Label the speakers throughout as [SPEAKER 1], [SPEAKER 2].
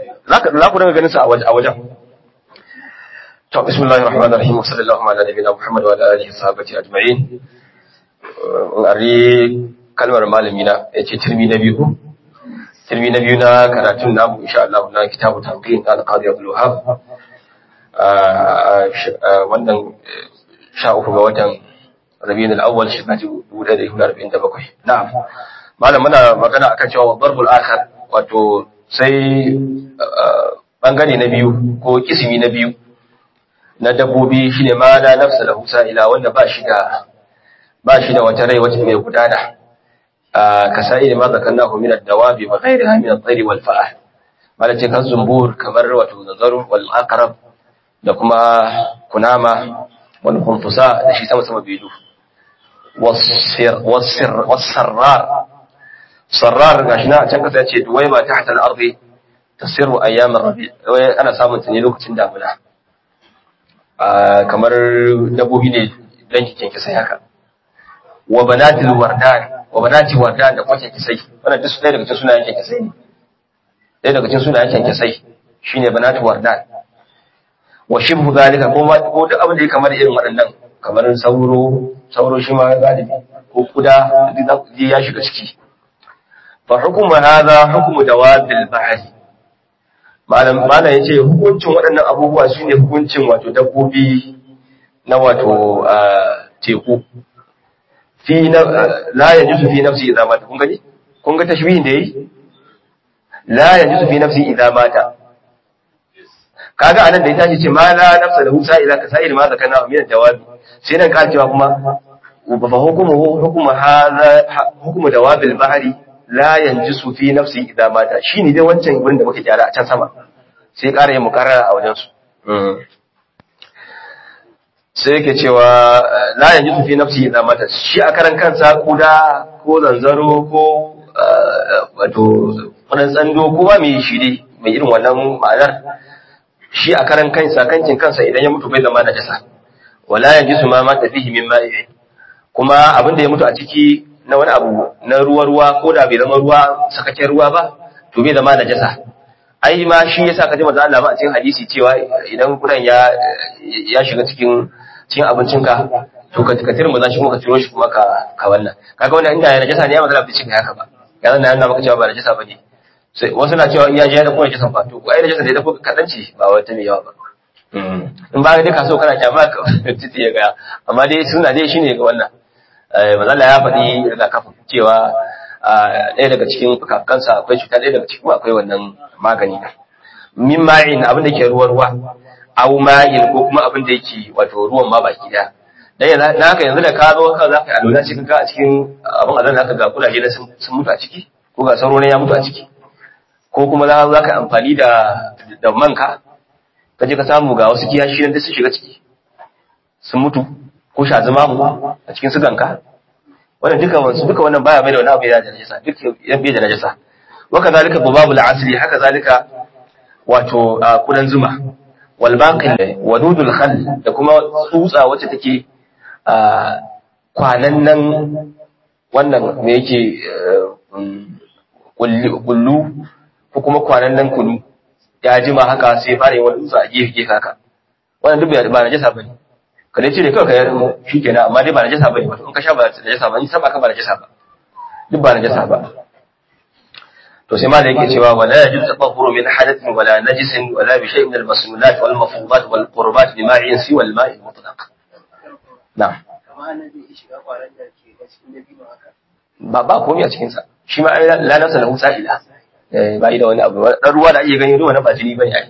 [SPEAKER 1] zaka za ku daga ganin sa a wajen to bismillahir rahmanir rahim sallallahu ala nabiyina muhammad wa ala alihi sahabati ajma'in ari kalmar malami na yace tirmi na biyu tirmi na biyu na karatun namu insha Allah na kitabu tanqin al-qadi abdul wahhab wannan sha uku ga watan rabiul al-awwal shekara 1447 na'am malam muna magana akan cewa darbul akhar wato sai bangare na biyu ko kisimi na biyu na dabbobi shine ma la nafsa lahu sa'ila wanda ba shi da ba shi da wata rai wacce mai gudana ka sai ma zakannahu min ad-dawabi wa ghayriha min at-tayr wal fa'a malace kan zumbur kamar wato nazaru wal aqrab da kuma kunama wal khunfusa da shi sama sama bidu wasir wasir wasarrar sarrar gashi na can kasa yace duwai ba tahta al-ardi tasiru ayyam ar-rabi ana samun ta ne lokacin damuna kamar dabbobi ne dan kikin kisai haka wa banatil wardan wa banati wardan da kwakin kisai wannan duk ɗaya daga cikin sunayen kisai ne ɗaya daga cikin sunayen kisai shine banatil wardan wa shibhu zalika ko ko duk abin da ya kamar irin waɗannan kamar sauro sauro shi ma galibi ko kuda duk ya shiga ciki fa hukumu hadha hukumu dawabil bahri malam malam yace hukuncin waɗannan abubuwa shine hukuncin wato dabbobi na wato teku fi na la yajuzu fi nafsi idza mata kun gani kun ga tashbihin da yayi la yajuzu fi nafsi idza mata kaga anan da ya tashi ce ma la nafsa lahu sa'ila ka sa'il ma zakana min dawabi sai nan ka cewa kuma fa hukumu hukumu hadha hukumu dawabil bahri la yanjisu fi nafsi idza mata shine dai wancan wurin da muke gyara a can sama sai ƙara yin mukarrara a wajen su sai yake cewa la yanjisu fi nafsi idza mata shi a karan kansa kuda ko zanzaro ko wato kudan tsando ko ba mai shi dai mai irin wannan ma'anar shi a karan kansa kankin kansa idan ya mutu bai zama da jasa wala yanjisu ma mata fihi min ma'i kuma abin da ya mutu a ciki na wani abu na ruwa-ruwa ko da bai zama ruwa sakakken ruwa ba to bai zama najasa ai ma shi yasa ka ji manzo Allah ba a cikin hadisi cewa idan kudan ya ya shiga cikin cikin abincinka to ka ka tirmu za shi kuma ka tiro shi kuma ka ka wannan kaga wannan inda ya najasa ne ya manzo Allah bai cika haka ba ya zan yana maka cewa ba najasa bane sai wasu na cewa iya je da kuma najasa fa to ai najasa ne da ko kadanci ba wata mai yawa ba in ba ka so kana kyama ka titi ya ga amma dai suna dai shine ga wannan mazalla ya faɗi rigakafin cewa ɗaya daga cikin fukakansa akwai cuta ɗaya daga cikin akwai wannan magani da min ma'in abin da ke ruwa ruwa au ma'in ko kuma abin da yake wato ruwan ma baki daya dan yanzu na haka yanzu da ka zo ka za ka yi alola cikin ka a cikin abin azan haka ga kulaje na sun mutu a ciki ko ga sauro ne ya mutu a ciki ko kuma za ka yi amfani da da manka ka je ka samu ga wasu kiyashi nan da sun shiga ciki sun mutu ko sha zama mu a cikin suganka wannan duka wansu duka wannan baya mai da wani abu ya da najasa duk ya bai da najasa wa kadhalika babul asli haka zalika wato kudan zuma wal baqil wadudul khal da kuma tsutsa wacce take kwanan nan wannan me yake kullu ko kuma kwanan nan kunu ya jima haka sai fara yin wani tsutsa a gefe gefe haka wannan duk ba najasa bane ka dai cire kawai ka yarda shi kenan amma dai ba najasa bane wato in ka sha ba najasa ba in saba ka ba najasa ba duk ba najasa ba to sai malai yake cewa wala yajuz tatahhuru min hadathin wala najisin wala bi shay'in min al-masnulat wal mafrudat wal qurbat bi ma'in si wal ma'i mutlaq na'am ba ba komai a cikin sa shi ma la nafsa lahu sa'ila eh ba da wani abu dan ruwa da ake gani ruwa na ba jini bane ai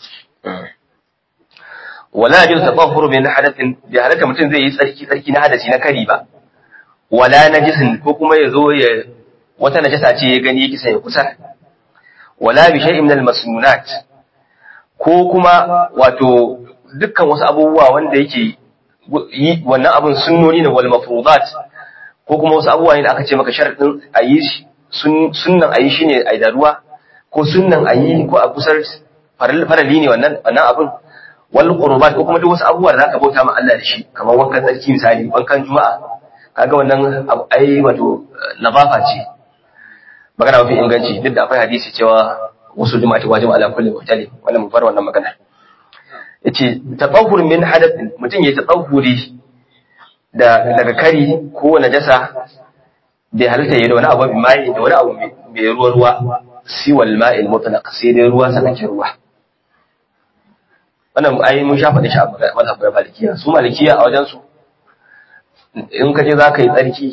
[SPEAKER 1] wala yajuz tatahhuru min hadathin bi halaka mutum zai yi tsarki tsarki na hadasi na kari ba wala najisin ko kuma ya zo ya wata najasa ce ya gani yake sai ya kusa wala bi shay'in min al-masnunat ko kuma wato dukkan wasu abubuwa wanda yake yi wannan abun sunnoni ne wal mafrudat ko kuma wasu abubuwa ne da aka ce maka sharadin ayi shi sunnan ayi shine ayi da ruwa ko sunnan ayi ko a kusar farali ne wannan wannan abun wal qurbat ko kuma duk wasu abubuwa da zaka bauta ma Allah da shi kamar wankan tsarki misali wankan juma'a kaga wannan ai wato nazafa ce magana mafi inganci duk da akwai hadisi cewa wasu juma'ati wajib ala kulli muhtali wannan mu bar wannan magana yace tatahhur min hadath mutum ya tatahhuri da daga kari ko najasa bai halitta yayi da wani abu mai da wani abu mai ruwa ruwa siwal ma'il mutlaq sai dai ruwa sakakken ruwa wannan ai mun sha faɗi shi a mazhabin malikiya su malikiya a wajen su in ka je za ka yi tsarki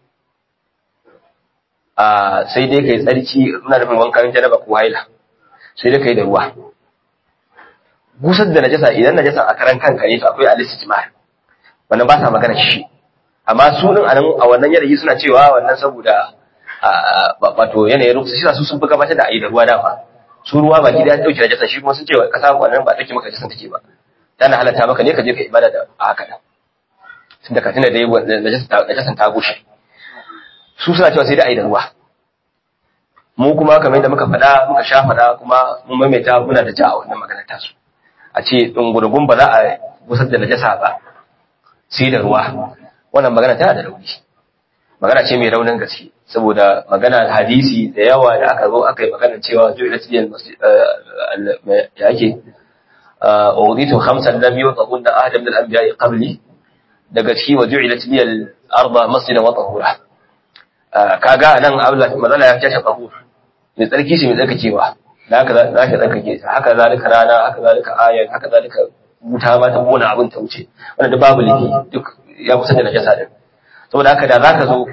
[SPEAKER 1] a sai dai ka yi tsarki ina nufin wankan janaba ko haila sai dai ka yi da ruwa gusar da najasa idan najasa a karan kanka ne to akwai al-istijmar wannan ba sa magana shi amma su din anan a wannan yanayi suna cewa wannan saboda wato yanayin rukusa shi su sun fi gabatar da ayi da ruwa dama su ruwa baki da ya dauke najasa shi kuma sun ce kasa wannan ba dauke maka najasan take ba tana halatta maka ne ka je ka ibada da haka nan tunda ka tuna da najasan ta gushe su suna cewa sai da ayi da ruwa mu kuma kamar yadda muka faɗa muka sha faɗa kuma mun maimaita muna da ja a wannan maganar tasu a ce ɗungurgun ba za a gusar da najasa ba sai da ruwa wannan magana tana da rauni magana ce mai raunin gaske saboda magana hadisi da yawa da aka zo aka yi magana cewa ju'ilat liyal ya ake uditu khamsan lam yutahunna ahad min al-anbiya'i qabli daga ciki wa ju'ilat liyal arda masjidan wa tahura kaga nan Allah mazala ya tashi tahur mai tsarki shi mai tsarkakewa da haka za ka tsarkake ta haka zalika rana haka zalika ayan haka zalika wuta ma ta kona abin ta wuce wanda da babu laifi duk ya kusa da najasa din saboda haka da zaka zo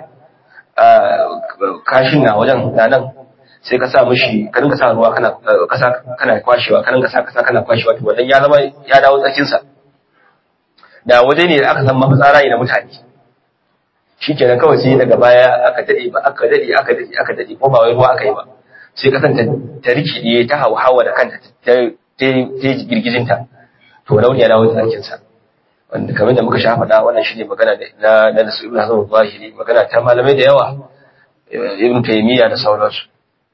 [SPEAKER 1] kashin na wajen da nan sai ka sa mishi ka dinga sa ruwa kana kasa kana kwashewa ka dinga sa kasa kana kwashewa to wannan ya zama ya dawo tsakin sa da waje ne da aka san mafitsara ne na mutane shikenan kawai sai daga baya aka dade ba aka dade aka dade aka dade ko ba wai ruwa aka yi ba sai kasanta ta rikide ta hawa da kanta ta girgijinta to rauni ya dawo tsakinsa wanda kamar da muka sha faɗa wannan shine magana na na nasu ibn hazm zahiri magana ta malamai da yawa ibn taymiya da sauransu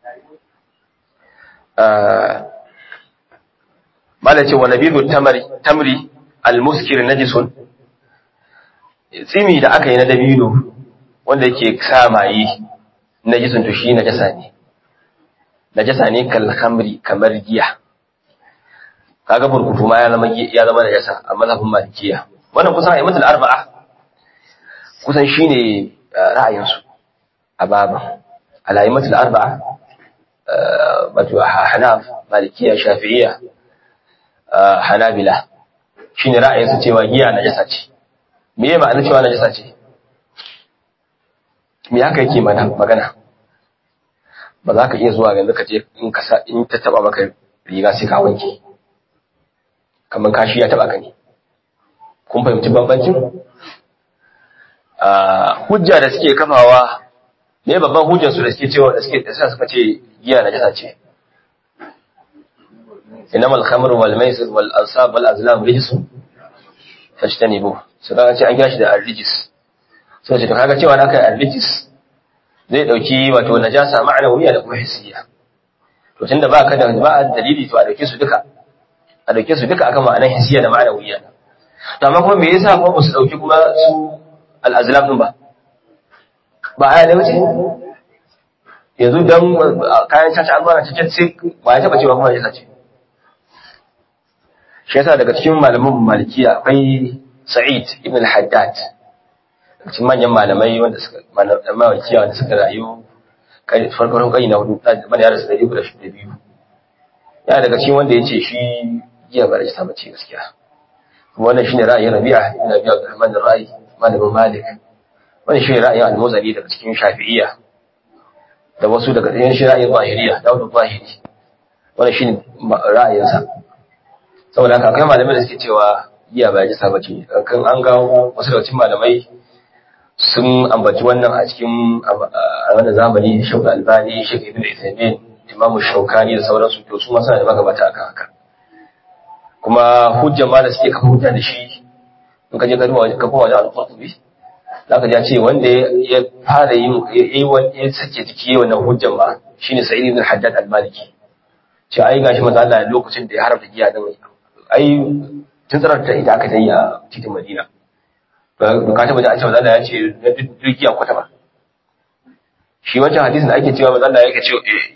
[SPEAKER 1] mala ce wa nabidu tamri tamri al-muskir najisun tsimi da aka yi na dabino wanda yake sa maye najisun to shi najasa ne najasa ne kal khamri kamar giya kaga burkutu ma ya zama ya zama najasa a mazhabin malikiya wannan kusan ayyatul arba'a kusan shine ra'ayin su a baban al-ayyatul arba'a wato hanaf malikiya shafi'iyya hanabila shine ra'ayin su cewa giya najasa ce me ya ma'ana cewa najasa ce me haka yake mana magana ba za ka iya zuwa yanzu ka je in ka sa in ta taba maka riga sai ka wanke kamar kashi ya taba ka ne kun fahimci bambancin hujja da suke kafawa ne babban hujjar su da suke cewa da suke da suka ce giya na jasa ce inama al-khamru wal maisir wal ansab wal azlam rijsun fajtanibu su kaga ce an kira shi da ar-rijis so ce to kaga cewa na kai ar-rijis zai dauki wato najasa ma'anawiya da kuma hissiya to tunda ba ka da ba dalili to a dauke su duka a dauke su duka akan ma'anar hissiya da ma'anawiya to amma kuma me yasa kuma ba su dauki kuma su al-azlam din ba ba aya ne wuce yanzu dan kayan caca an zana cikin sai ba ya taba cewa kuma ya sace shi yasa daga cikin malaman malikiya akwai sa'id ibn al-haddad cikin manyan malamai wanda suka malikiya wanda suka rayu farkon kai na hudu mana ya rasu da ibu da shi da biyu ya daga cikin wanda ya ce shi giya ba rajista mace gaskiya kuma wannan shine ra'ayin rabi'a ibn abi abdurrahman ar-ra'i malamin malik wannan shine ra'ayin al-muzani daga cikin shafi'iyya da wasu daga cikin shi ra'ayin zahiriya dawud zahiri wannan shine ra'ayinsa saboda haka akwai malamai da suke cewa giya ba rajista bace kan an ga wasu daga cikin malamai sun ambaci wannan a cikin a wannan zamani shauka albani shek ibn isaimin imamu shaukani da sauransu to su ma suna da magabata akan haka kuma hujja ma da suke kafa hujja da shi in ka je ka duba ka kuma wajen al-qurtubi zaka ji ce wanda ya fara yin yayi wani ya sake jiki wannan hujjan ma shine sa'id ibn haddad al-maliki ce ai gashi manzo Allah lokacin da ya haramta giya din ai tun tsarar ta ita aka tayi a titin Madina ba ka taba da cewa Allah ya ce na dukiya kwata ba shi wancan hadisin da ake cewa manzo Allah yake ce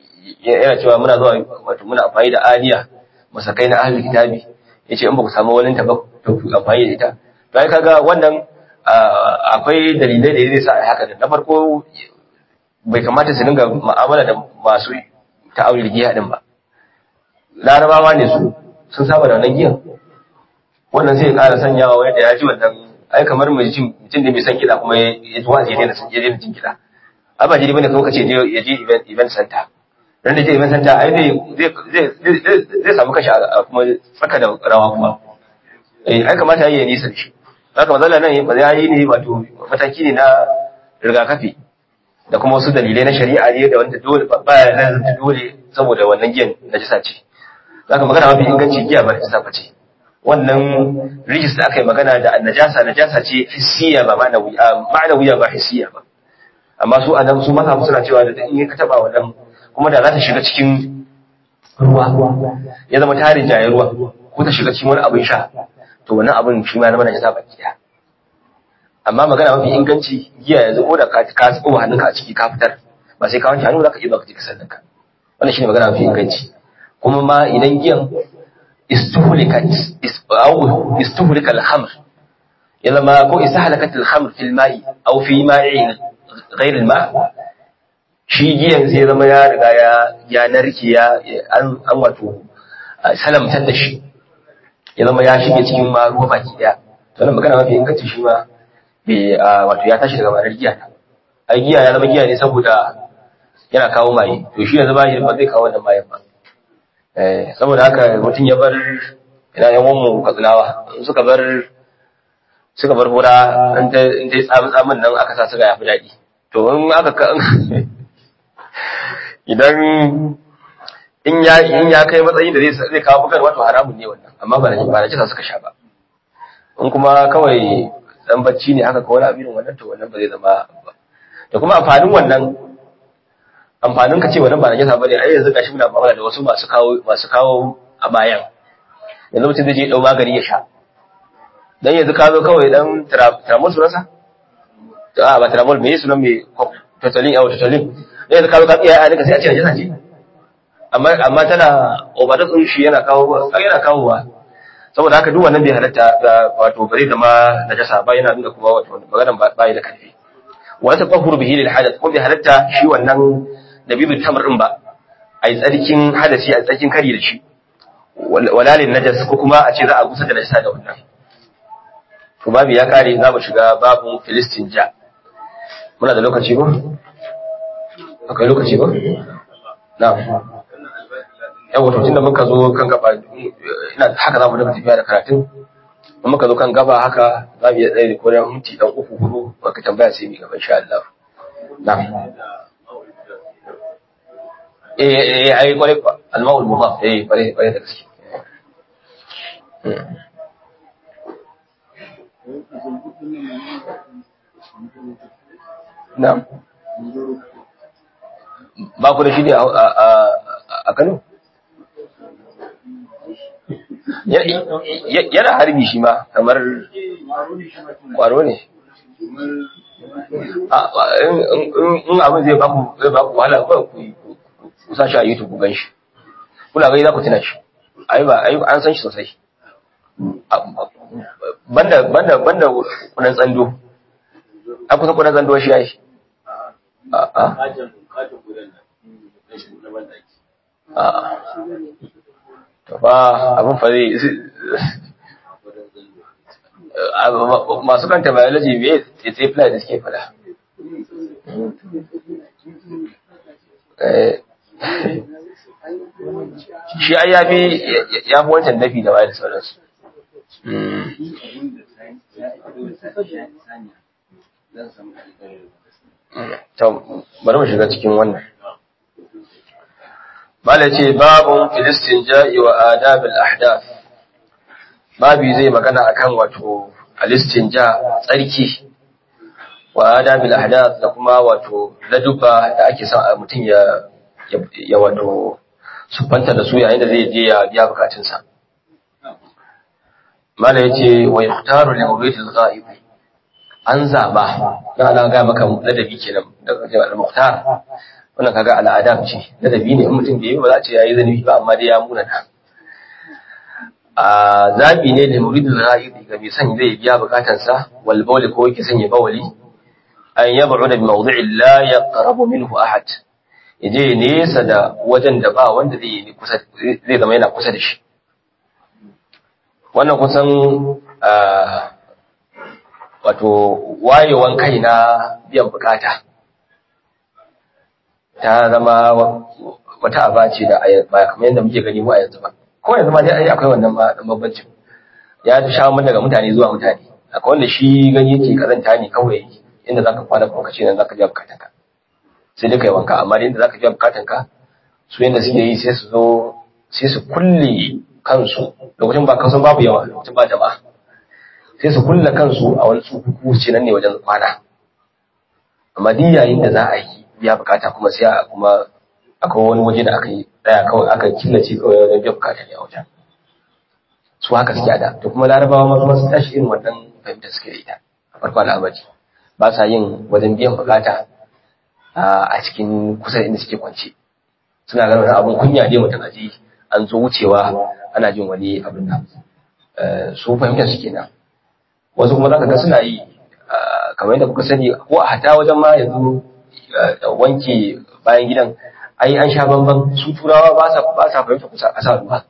[SPEAKER 1] yana cewa muna zuwa wato muna amfani da aliya masakai na ahlul kitabi yace in ba ku samu wani ta ba to ku amfani da ita to ai kaga wannan akwai dalilai da zai sa ai haka na farko bai kamata su dinga mu'amala da masu ta'awil giya din ba larabawa ne su sun saba da wannan giyan wannan sai ya ƙara sanyawa wanda ya ji wannan ai kamar mutum mutum da bai san kiɗa kuma ya ji wazi ya daina ya daina jin kiɗa ai ba jiri bane kuma kace je ya je event event center dan da je event center ai zai zai zai samu kashi a kuma tsaka da rawa kuma eh ai kamata yayi nisa da shi haka mazalla nan ba ya yi ne wato mataki ne na rigakafi da kuma wasu dalilai na shari'a ne da wanda dole ba ya da dole saboda wannan giyan najisa ce zaka magana mafi inganci giya ba najisa ba ce wannan rijis da aka yi magana da najasa najasa ce hissiya ba ma'anawiya ba hissiya ba amma su adam su maka suna cewa da in ka taba wannan kuma da za ta shiga cikin ruwa ya zama tarin jaye ruwa ko ta shiga cikin wani abin sha to wannan abin shi ma zama najasa baki daya amma magana mafi inganci giya yanzu ko da ka ka tsoba hannunka a ciki ka fitar ba sai ka wanke hannu zaka iya baka ji ka sannan wannan shine magana mafi inganci kuma ma idan giyan استهلكت أو استهلك الخمر إذا ما كو استهلكت الخمر في الماء أو في ماء غير الماء shi giyan sai zama ya riga ya ya narke ya an an wato salamtar da shi ya zama ya shige cikin ma ruwa baki daya to nan magana mafi inganci shi ma bai wato ya tashi daga ma'anar giya ai giya ya zama giya ne saboda yana kawo maye to shi yanzu ba shi ba zai kawo wannan mayen ba saboda haka mutum ya bar ina yan mu katsinawa suka bar suka bar hura in ta yi tsamin tsamin nan aka sa suka yafi daɗi to in aka ka idan in ya in ya kai matsayin da zai zai kawo bukar wato haramun ne wannan amma ba na ba na kisa suka sha ba in kuma kawai dan bacci ne haka ko wani abin wannan to wannan ba zai zama ba da kuma amfanin wannan amfanin ka ce wannan ba najasa bane ai yanzu gashi muna mu'amala da wasu masu kawo masu kawo a bayan yanzu mutum zai je dau magani ya sha dan yanzu ka zo kawai dan tramol sunansa a ba tramol me sunan me totalin yawa totalin dan yanzu ka zo ka tsiya a ka sai a ce najasa ce amma amma tana overdose din shi yana kawo yana kawowa saboda haka duk wannan bai halatta wato bare da ma najasa ba yana nuna kuma wato maganar ba da karfi wa ta qahuru bihi lil hadath ko bai halatta shi wannan da bibin tamar ɗin ba a yi tsarkin hadasi a tsarkin kari da shi walalin najas ko kuma a ce za a gusa da najasa da wannan to babu ya kare za mu shiga babun filistin ja muna da lokaci ba akwai lokaci ba na yawa to tunda muka zo kan gaba ina haka za mu daga tafiya da karatun in muka zo kan gaba haka za mu iya tsaye da kodin minti dan uku hudu maka tambaya sai mu gaba insha Allah na eh eh ai kware alma'ul mudaf eh kware kware da gaske na'am ba ku da shi ne a Kano yana harbi shi ma kamar kwaro ne in abin zai baku zai baku wahala kawai ku ku sa shi a YouTube ku gan shi kuna gani za ku tuna shi ai ba ai an san shi sosai banda banda banda kunan tsando an kusa kunan tsando shi yayi a a a to fa abin fa zai masu kanta biology me ya tsaye da suke fada shi ai ya fi ya fi wancan dafi da waye da sauransu to bari mu shiga cikin wannan mala ce babun filistin ja'i wa adabil ahdath babi zai magana akan wato alistin ja tsarki wa adabil ahdath da kuma wato laduba da ake son mutum ya ya wato sufanta da su yayin da zai je ya biya bukatunsa mala yace wa yahtaru li mawlidil ghaib an zaba dan Allah ga maka ladabi kenan daga al-muhtar wannan kaga al'adam ce ladabi ne in mutum bai yi ba za a ce yayi zanubi ba amma dai ya munana a zabi ne da muridul ra'idi ga mai son zai biya bukatansa wal bawli ko yake son ya bawali an yab'uda bi mawdi'in la yaqrabu minhu ahad yaje nesa da wajen da ba wanda zai yi kusa zai zama yana kusa da shi wannan kusan wato wayewan kai na biyan bukata ta zama wata aba ce da ba kamar yadda muke gani mu a yanzu ba ko yanzu ma dai akwai wannan ma dan bambancin ya sha mun daga mutane zuwa mutane akwai wanda shi gani yake karanta ne kawai inda zaka kwana kuma kace nan zaka biya bukatanka sai dai kai wanka amma inda zaka biya bukatanka su yanda suke yi sai su zo sai su kulle kansu lokacin ba kansu babu yawa lokacin ba jama'a sai su kulle kansu a wani tsukuku ce nan ne wajen kwana amma duk yayin da za a yi biya bukata kuma sai a kuma akwai wani waje da aka yi daya kawai aka killace kawai wajen biya bukata ne a wajen su haka suke da to kuma larabawa ma kuma su tashi irin wannan fahimta suke da ita a farko al'amari ba sa yin wajen biyan bukata a cikin kusa inda suke kwance suna ganin wani abun kunya ne mutum aji an zo wucewa ana jin wani abin nan su fahimtar su kenan wasu kuma zaka ga suna yi kamar yadda kuka sani ko a hata wajen ma yanzu wanke bayan gidan ai an sha bamban su turawa ba sa ba sa fahimta kusa a sa ruwa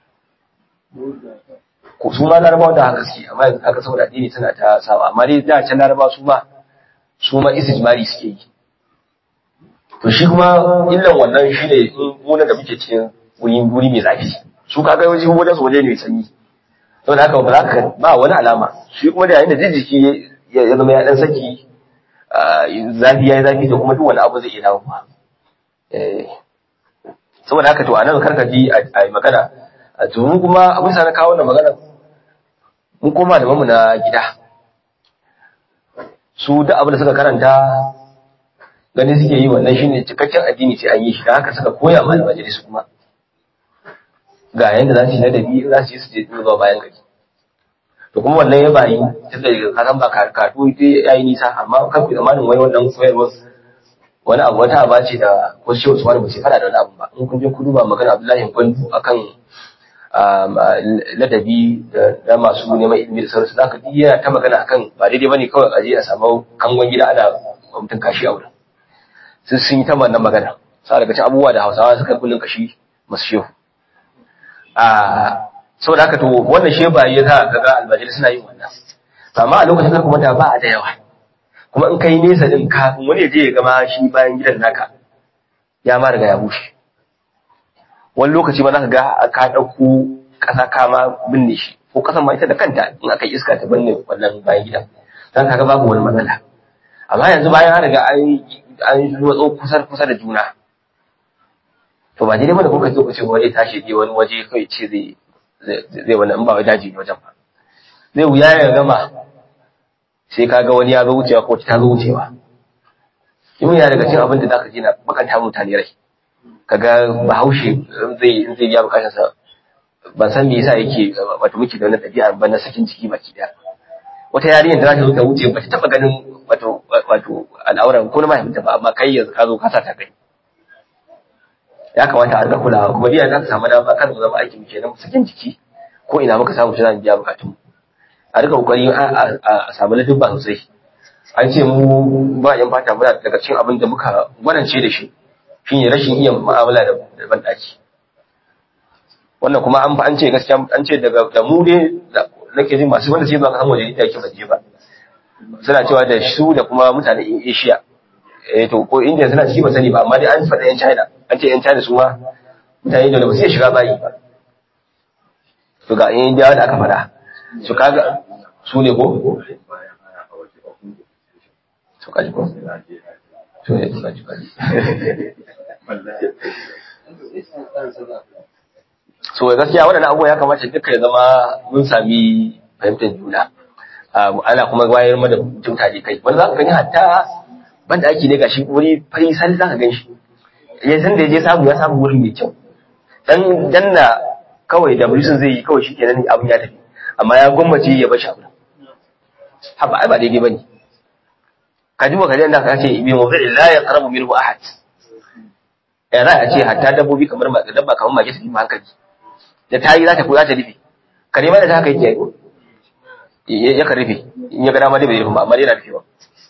[SPEAKER 1] ko su ma larabawa da haka suke amma yanzu haka saboda addini suna ta sawa amma dai da can larabawa su ma su ma istijmari suke yi to shi kuma illan wannan shi ne munan da muke cikin wuri wuri mai zafi su kaga waje wajen su waje ne mai sanyi saboda haka ba za ka ba wani alama shi kuma da yayin da jijjiki ya zama ya dan saki zafi ya yi zafi da kuma duk wani abu zai iya dawo ba saboda haka to a nan karka ji a yi magana a domin kuma abin sa na kawo wannan magana mun koma da mamu na gida su duk abin da suka karanta gani suke yi wannan shine cikakken addini sai an yi shi da haka suka koya ma almajiri su kuma ga yanda za su yi ladabi za su yi su je zuwa bayan gari to kuma wannan ya bayi tunda ka san ba karatu dai yayi nisa amma kan ku zamanin wai wannan koyarwar wani abu wata aba ce da wasu shi wasu wani ba sai fada da wani abu ba in kun je ku duba magana Abdullahi Gwandu akan ladabi da masu neman ilimi da sauransu zaka ji yana ta magana akan ba daidai bane kawai a je a samu kangon gida ana mutum kashi a wurin sun sun yi ta wannan magana sa daga cikin abubuwa da Hausawa suka kullun kashi masu shehu a saboda haka to wannan shi ba ya za ka ga albajiri suna yin wannan amma a lokacin kuma da ba a da yawa kuma in kai nesa din kafin wani je ya gama shi bayan gidan naka ya ma riga ya bushe wani lokaci ma za ka ga ka ɗauko ƙasa kama binne shi ko ƙasan ma ita da kanta in aka yi iska ta binne wannan bayan gidan don ka ga babu wani matsala amma yanzu bayan an riga an yi kusa kusa da juna to ba daidai bane ko ka zo ka ce wani tashi je wani waje kai ce zai zai wani in ba wai daji ne wajen ba zai wuya ya gama sai ka ga wani ya zo wucewa ko ta zo wucewa in yana daga cikin abin da zaka ji na bakanta mutane rai kaga bahaushe zai zai ya bukatar sa ban san me yasa yake wato muke da wannan ɗabi'a ba na sakin ciki baki daya wata yarinyar da za ta zo ta wuce ba ta taba ganin wato wato al'auran ko na mahaifinta ba amma kai yanzu ka zo ka sa ta kai ya kamata a rika kulawa kuma biya za ka samu dama kan mu zama aiki mu kenan sakin jiki ko ina muka samu shi za mu biya bukatun a rika kokari a samu ladubba sosai an ce mu ba yan fata muna daga cikin abin da muka gwanance da shi shine rashin iya mu'amala da ban daki wannan kuma an an ce gaskiya an ce daga da mu dai nake jin masu wanda sai ba kasan waje da yake baje ba suna cewa da su da kuma mutanen Asia eh to ko India suna ciki ba sani ba amma dai an faɗa yan China an ce yan China su ma mutane da ba sai shiga bayi ba to ga yan India da aka faɗa su kaga su ne ko su kaji ko to ne kaji kaji so gaskiya waɗannan abubuwa ya kamata duka ya zama mun sami fahimtar juna ana kuma wayar mana mutum tare kai wani za ka gani hatta banda ake ne gashi wuri fari sali za ka gan shi ya san da ya je samu ya samu wurin mai kyau dan danna kawai da bulisun zai yi kawai shi kenan abin ya tafi amma ya gwammace ya bashi abin haba ai ba daidai bane ka ji ka da ka ce bi mawdu'i la yaqrabu minhu ahad ya za a ce hatta dabbobi kamar ma dabba kamar mage ta fi hankali da ta yi za ta za ta rufe kare ma da ta haka yake yi ya ka rufe in ya ga dama dai bai rufe ba amma dai yana rufewa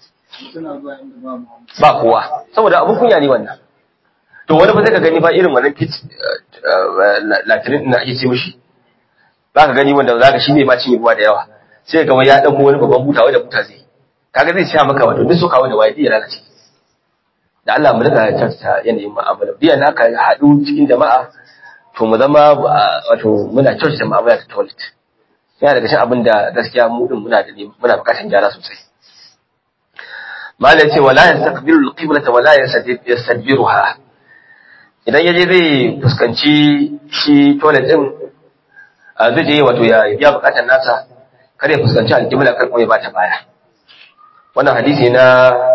[SPEAKER 1] ba kowa saboda abun kunya ne wannan to wani ba zai ka gani ba irin wannan pit latirin na ake ce mishi za ka gani wanda za ka shi ne ma cinye ruwa da yawa sai ga wani ya ɗauko wani babban buta wanda buta zai kaga zai sha maka wato duk suka wanda waye ya lalace da Allah mu rika kyautata yanayin mu'amala biyan haka haɗu cikin jama'a to mu zama wato muna kyautata mu'amala ta toilet yana daga cikin abin da gaskiya mu din muna da muna bukatar gyara sosai malai ce wala yastaqbilu al-qiblata wala yastadbiruha idan yaje zai fuskanci shi toilet din zai je wato ya biya bukatar nasa kar ya fuskanci al-qibla kar kuma ya bata baya wannan hadisi na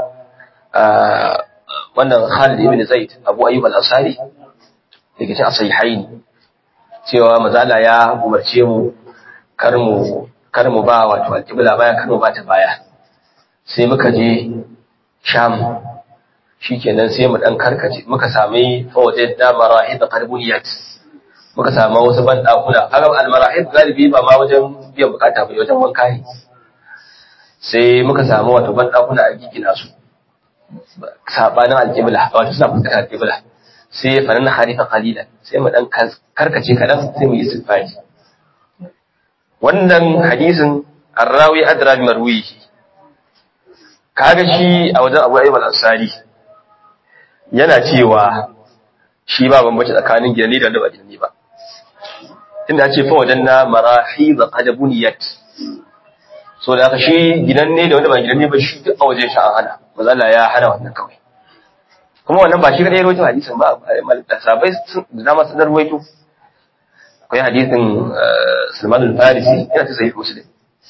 [SPEAKER 1] wannan Khalid ibn Zaid Abu Ayyub al-Ansari daga cikin sahihaini cewa mazala ya umarce mu kar mu kar mu ba wato al-qibla baya kar mu bata baya sai muka je Sham shikenan sai mu dan karkace muka sami fawaje da marahid qarbuliyat muka samu wasu ban dakuna kaga al-marahid galibi ba ma wajen biyan bukata ba wajen wanka ne sai muka samu wato ban dakuna a gigina su sabanin al-qibla wato suna fuskantar al-qibla sai fa nan harifa qalilan sai mu dan karkace kadan sai mu yi sifati wannan hadisin arrawi adra bi marwihi kaga shi a wajen Abu Ayyub al-Ansari yana cewa shi ba bambanci tsakanin gidani da wanda ba gidani ba tunda ya ce fa wajen na marahid qad buniyat so da haka shi gidan ne da wanda ba gidan ne ba shi duk a wajen shi an hana maza Allah ya hana wannan kawai kuma wannan ba shi kadai rawaito hadisin ba sabai da dama sun rawaito akwai hadisin Salman al-Farisi yana ta sahih Muslim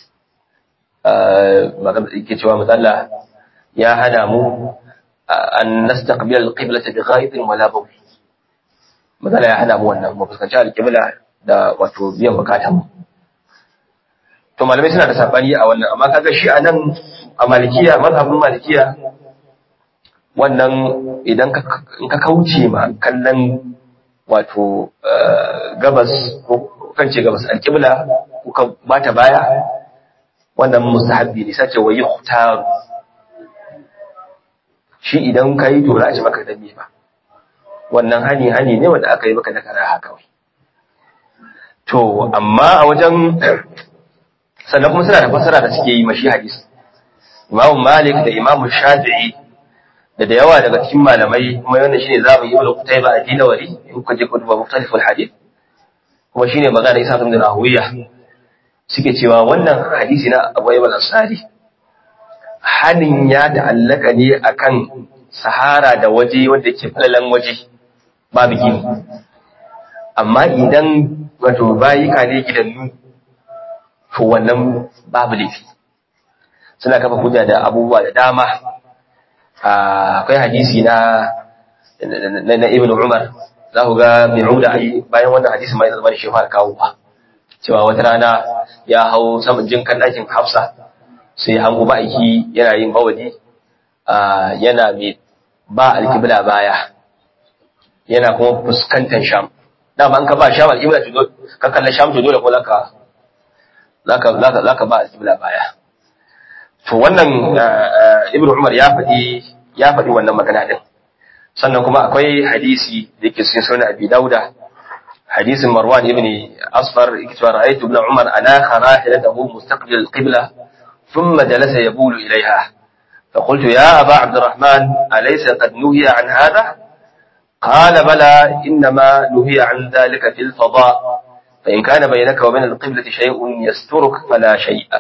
[SPEAKER 1] magana yake cewa maza Allah ya hana mu an nastaqbil al-qibla bi ghaidin wala bawl maza Allah ya hana mu wannan mu fuskanci al-qibla da wato biyan bukatun mu to malamai suna da sabani a wannan amma kaga shi anan a malikiya mazhabin malikiya wannan idan ka in ka kauce ma kallon wato gabas ko kan ce gabas alqibla ko ka bata baya wannan mustahabbi ne sace wa yuhtaru shi idan kai to za a ci maka dame ba wannan hani hani ne wanda aka yi maka da karaha kawai to amma a wajen sannan kuma suna da fassara da suke yi mashi hadisi Imam Malik da Imam Shafi'i da da yawa daga cikin malamai kuma wannan shine zamu yi wala Qutayba a Dinawari in kuka je kutuba mukhtaliful hadith kuma shine magana Isa ibn Rahuwiya suke cewa wannan hadisi na Abu Ayyub al-Ansari hanin ya ta'allaka ne akan sahara da waje wanda ke falalan waje babu gini amma idan wato bayika ne gidannu to wannan babu laifi suna kafa hujja da abubuwa da dama akwai hadisi na na ibn umar za ku ga mai ruda bayan wannan hadisi mai zama da shi fara kawo ba cewa wata rana ya hau saman jinkan ɗakin hafsa sai hango ma'aiki yana yin bawadi yana mai ba alkibla baya yana kuma fuskantar sham dama an ka ba sham alkibla ka kalla sham to dole ko zaka zaka zaka ba alƙibla baya to wannan ibnu umar ya faɗi ya faɗi wannan magana din sannan kuma akwai hadisi da yake cikin sunan abi dauda hadisin marwan ibn asfar yake cewa ra'aytu ibn umar ana kharahilatahu mustaqbil alqibla thumma jalasa yabulu ilayha فقلت يا أبا عبد الرحمن أليس قد نهي عن هذا قال بلى إنما نهي عن ذلك في الفضاء فإن كان بينك وبين القبلة شيء يسترك فلا شيء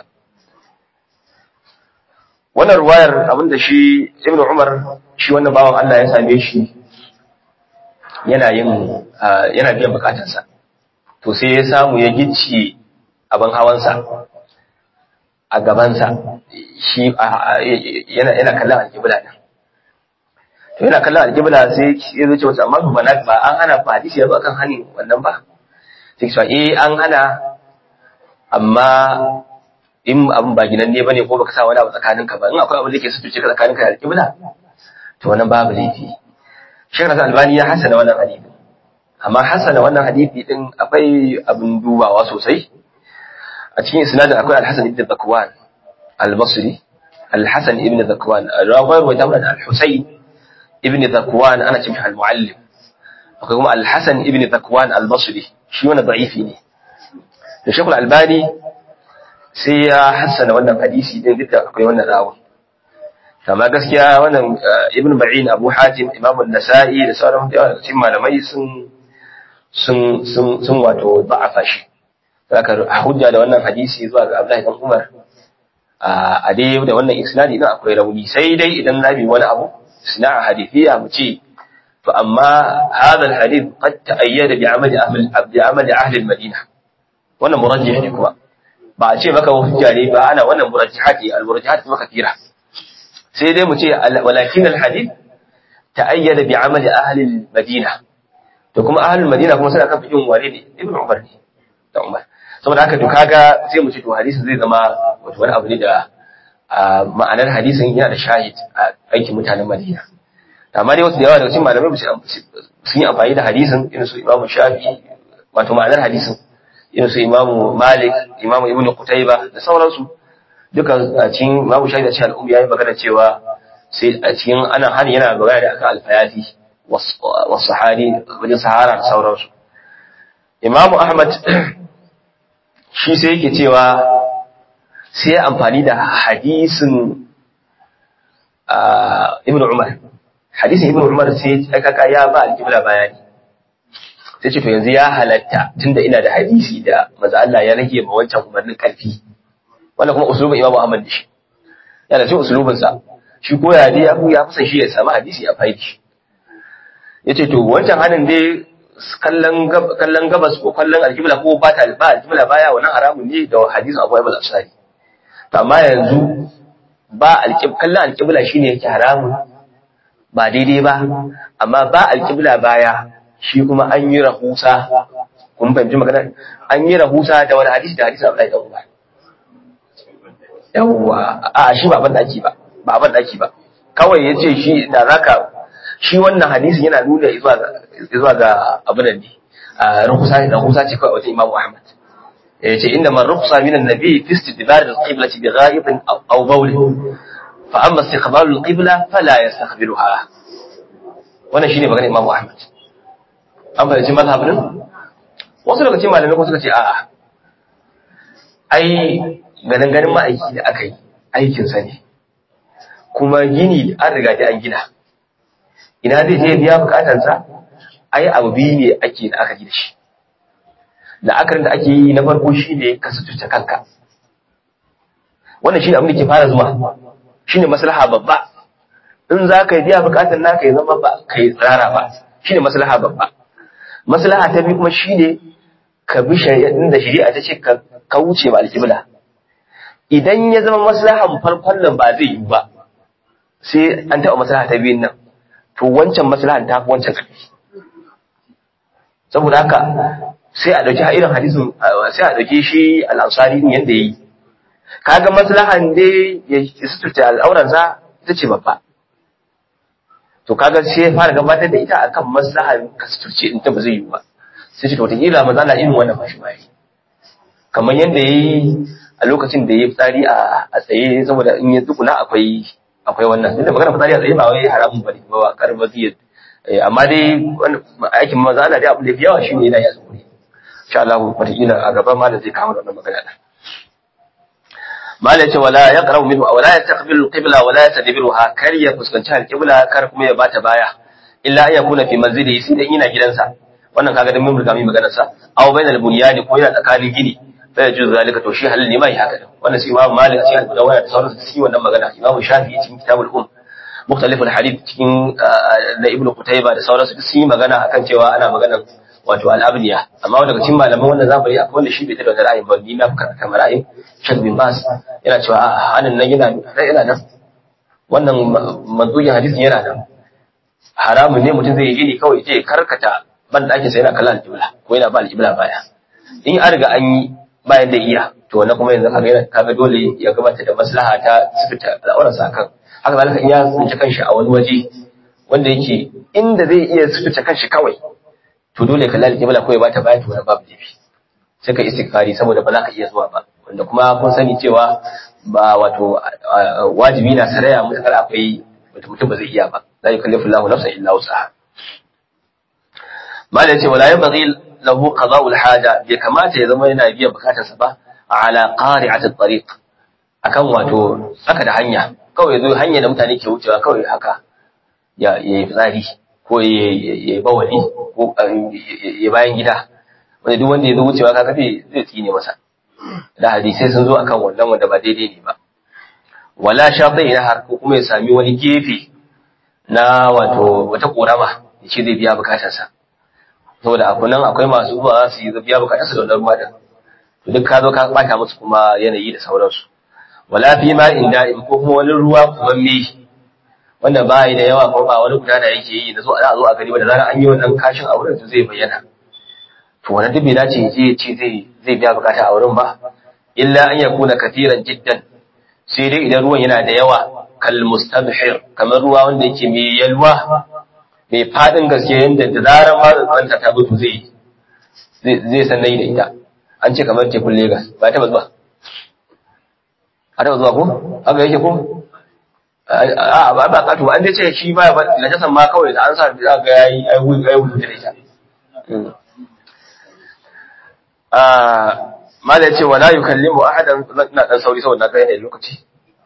[SPEAKER 1] wannan ruwayar abinda shi ibnu umar shi wannan bawan Allah ya same shi yana yin yana biyan bukatarsa to sai ya samu ya gicci abin hawansa a gabansa shi yana yana kallon alƙibla din to yana kallon alƙibla sai ya zo ce wata amma ba ba an hana ba hadisi ya zo akan hani wannan ba sai cewa eh an hana amma in abin ba ginan ne bane ko baka sa wani abu tsakaninka ba in akwai abin da ke sutuce ka tsakaninka da alƙibla to wannan babu laifi Sheikh Nasir Albani ya hasana wannan hadisi amma hasana wannan hadisi din akwai abin dubawa sosai a cikin isnadin akwai Al-Hasan ibn Zakwan Al-Basri Al-Hasan ibn Zakwan rawayar wa tamran Al-Husayn ibn Zakwan ana cewa Al-Muallim akwai kuma Al-Hasan ibn Zakwan Al-Basri shi wannan da'ifi ne da Sheikh Al-Albani sai ya hassana wannan hadisi din duk da akwai wannan rawun amma gaskiya wannan ibn Ba'in Abu Hatim Imam An-Nasa'i da sauran yawa cikin malamai sun sun sun sun wato da'afa shi saka hujja da wannan hadisi zuwa ga Abdullahi ibn Umar a dai da wannan isnadi din akwai rauni sai dai idan nabi wani abu sina'a hadithiya mu ce to amma hadha al-hadith qad ta'ayyada bi amali ahli bi amali ahli al-Madina wannan murajjih ne kuma ba a ce maka hujja ne ba ana wannan murajjihati al-murajjihat maka kira sai dai mu ce walakin al-hadith ta'ayyada bi amali ahli al-Madina to kuma ahli al-Madina kuma suna kan fikin wale ne Ibn Umar ne da Umar saboda haka to kaga sai mu ce to hadisin zai zama wato wani abu ne da ma'anar hadisin yana da shahid a aikin mutanen Madina amma dai wasu da yawa daga cikin malamai sun yi amfani da hadisin irin su Imam Shafi wato ma'anar hadisin irin su Imam Malik Imam Ibn Qutayba da sauransu duka a cikin Imam Shafi da cikin al'umma yayi magana cewa sai a cikin ana hani yana magana da akan alfayati wasu sahari wajen sahara da sauransu Imam Ahmad shi sai yake cewa sai ya amfani da hadisin Ibn Umar hadisin Ibn Umar sai kaka ya ba alƙibla bayani sai ce to yanzu ya halatta tunda ina da hadisi da maza Allah ya rage ma wancan umarnin karfi wannan kuma usulubin Imam Ahmad da shi yana cikin usulubin sa shi ko ya dai abu ya fusa shi ya samu hadisi a faidi shi yace to wancan hanin dai kallon kallon gabas ko kallon alƙibla ko ba ta ba alƙibla baya wannan haramun ne da hadisin Abu Ayyub al-Ansari amma yanzu ba alƙib kallon alƙibla shine yake haramun ba daidai ba amma ba alƙibla baya shi kuma an yi rahusa kun fahimci magana an yi rahusa da wani hadisi da hadisi Abdullahi dan Umar yawwa a shi ba ban daki ba ba ban daki ba kawai yace shi da zaka shi wannan hadisi yana nuna zuwa ga zuwa ga abin da ne rahusa ne rahusa ce kawai wajen Imam Ahmad yace inda man rukhsa min an-nabi fi istidbar al-qiblati bi ghaibin aw bawl fa amma istiqbal al-qibla fala yastakhbiruha wannan shine maganar Imam Ahmad an fahimci mazhabin wasu daga cikin malamai ko suka ce a'a ai ganin ganin ma'aiki da aka yi aikin sa ne kuma gini an riga da an gina ina zai je biya bukatansa ai abu biyu ne ake da aka gina shi la'akarin da ake yi na farko shi ne ka suturta kanka wannan shi ne abin da ke fara zuwa shi ne maslaha babba in za ka yi biya bukatan naka ya zama ba ka yi tsirara ba shi ne maslaha babba maslaha ta biyu kuma shi ne ka bi shari'in da shari'a ta ce ka wuce ba alƙibla idan ya zama maslahan farkon nan ba zai yi ba sai an taɓa maslaha ta biyun nan to wancan maslahan ta fi wancan ƙarfi saboda haka sai a ɗauki irin hadisin sai a ɗauki shi al'ansari din yadda ya yi kaga maslahan dai ya suturta al'auransa ita ce babba to kaga sai ya fara gabatar da ita akan maslahan ka suturce in ta ba zai yi ba sai ce to wataƙila maza na irin wannan bashi bayi kamar yadda ya yi a lokacin da ya yi fitsari a tsaye saboda in ya tsukuna akwai akwai wannan inda magana fitsari a tsaye ba wai haramun bane ba ba karba zai amma dai aikin maza ana dai abu da yawa shine yana ya tsukuri insha Allah wataƙila a gaba malam zai kawo wannan magana da malam ce wala yaqra minhu aw la yastaqbilu al-qibla wa la yastadbiruha kar ya fuskanci al-qibla kar kuma ya bata baya illa an yakuna fi manzili sai dan yana gidansa wannan kaga dan mun riga mun magana sa aw bainal bunyani ko yana tsakanin gini fa yajuz zalika to shi halin ne mai haka din wannan sai imam malik a cikin al-mudawwana da sauransu su wannan magana imam shafi'i cikin kitabul um mukhtalif al-hadith cikin da ibnu qutayba da sauransu sun yi magana akan cewa ana magana wato al-abniya amma daga cikin malaman wannan zamani akwai wanda shi bai tada ra'ayin ba ni na kamar ra'ayin Sheikh bin Bas yana cewa hanin nan yana yana nan wannan manzugin hadisin yana nan haramun ne mutum zai yi gini kawai je karkata ban ɗakin sa yana kallon alƙibla ko yana ba alƙibla baya in an riga an yi bayan da iya to wannan kuma yanzu kaga kaga dole ya gabatar da maslaha ta sifita al'auran sa kan haka zalika in ya tsinci kanshi a wani waje wanda yake inda zai iya sutuce kanshi kawai to dole ka lalike bala ko ya bata baya to babu laifi sai ka istighfari saboda ba za ka iya zuwa ba wanda kuma kun sani cewa ba wato wajibi na saraya mutakar akwai mutum ba zai iya ba la yukallifu Allahu nafsan illa wus'aha mala yace wala yabghi lahu qada'ul haja bai kamata ya zama yana biyan bukatarsa ba ala qari'atit tariq akan wato saka da hanya kawai zo hanya da mutane ke wucewa kawai haka ya yi fitsari ko ya yi bawali ko ya bayan gida wanda duk wanda ya zo wucewa ka kafe zai tsine masa da hadisai sun zo akan wannan wanda ba daidai ne ba wala shafi ina har ko kuma ya sami wani gefe na wato wata korama ya ce zai biya bukatarsa saboda a kunan akwai masu zuwa su yi biya bukatarsa da wannan ruwa din to duk ka zo ka bata musu kuma yanayi da sauransu wala fi ma inda in ko kuma wani ruwa kuma me wanda ba yi da yawa ko ba wani guda da yake yi da zo a zo a gari ba da zarar an yi wannan kashin a wurin zai bayyana to wannan duk bai dace ya je ya ce zai zai biya bukata a wurin ba illa an yakuna katiran jiddan sai dai idan ruwan yana da yawa kal mustabhir kamar ruwa wanda yake mai yalwa mai fadin gaske yanda da zarar ma tsanta ta mutu zai zai san nayi da ita an ce kamar tekun Lagos ba ta zuwa a ta zuwa ko haka yake ko a ba ba kato an dai ce shi ba ba najasan ma kawai da an sa da ga yayi ai wu ai wu da ita ah mala ce wala yukallimu ahadan na dan sauri saboda na kai ne lokaci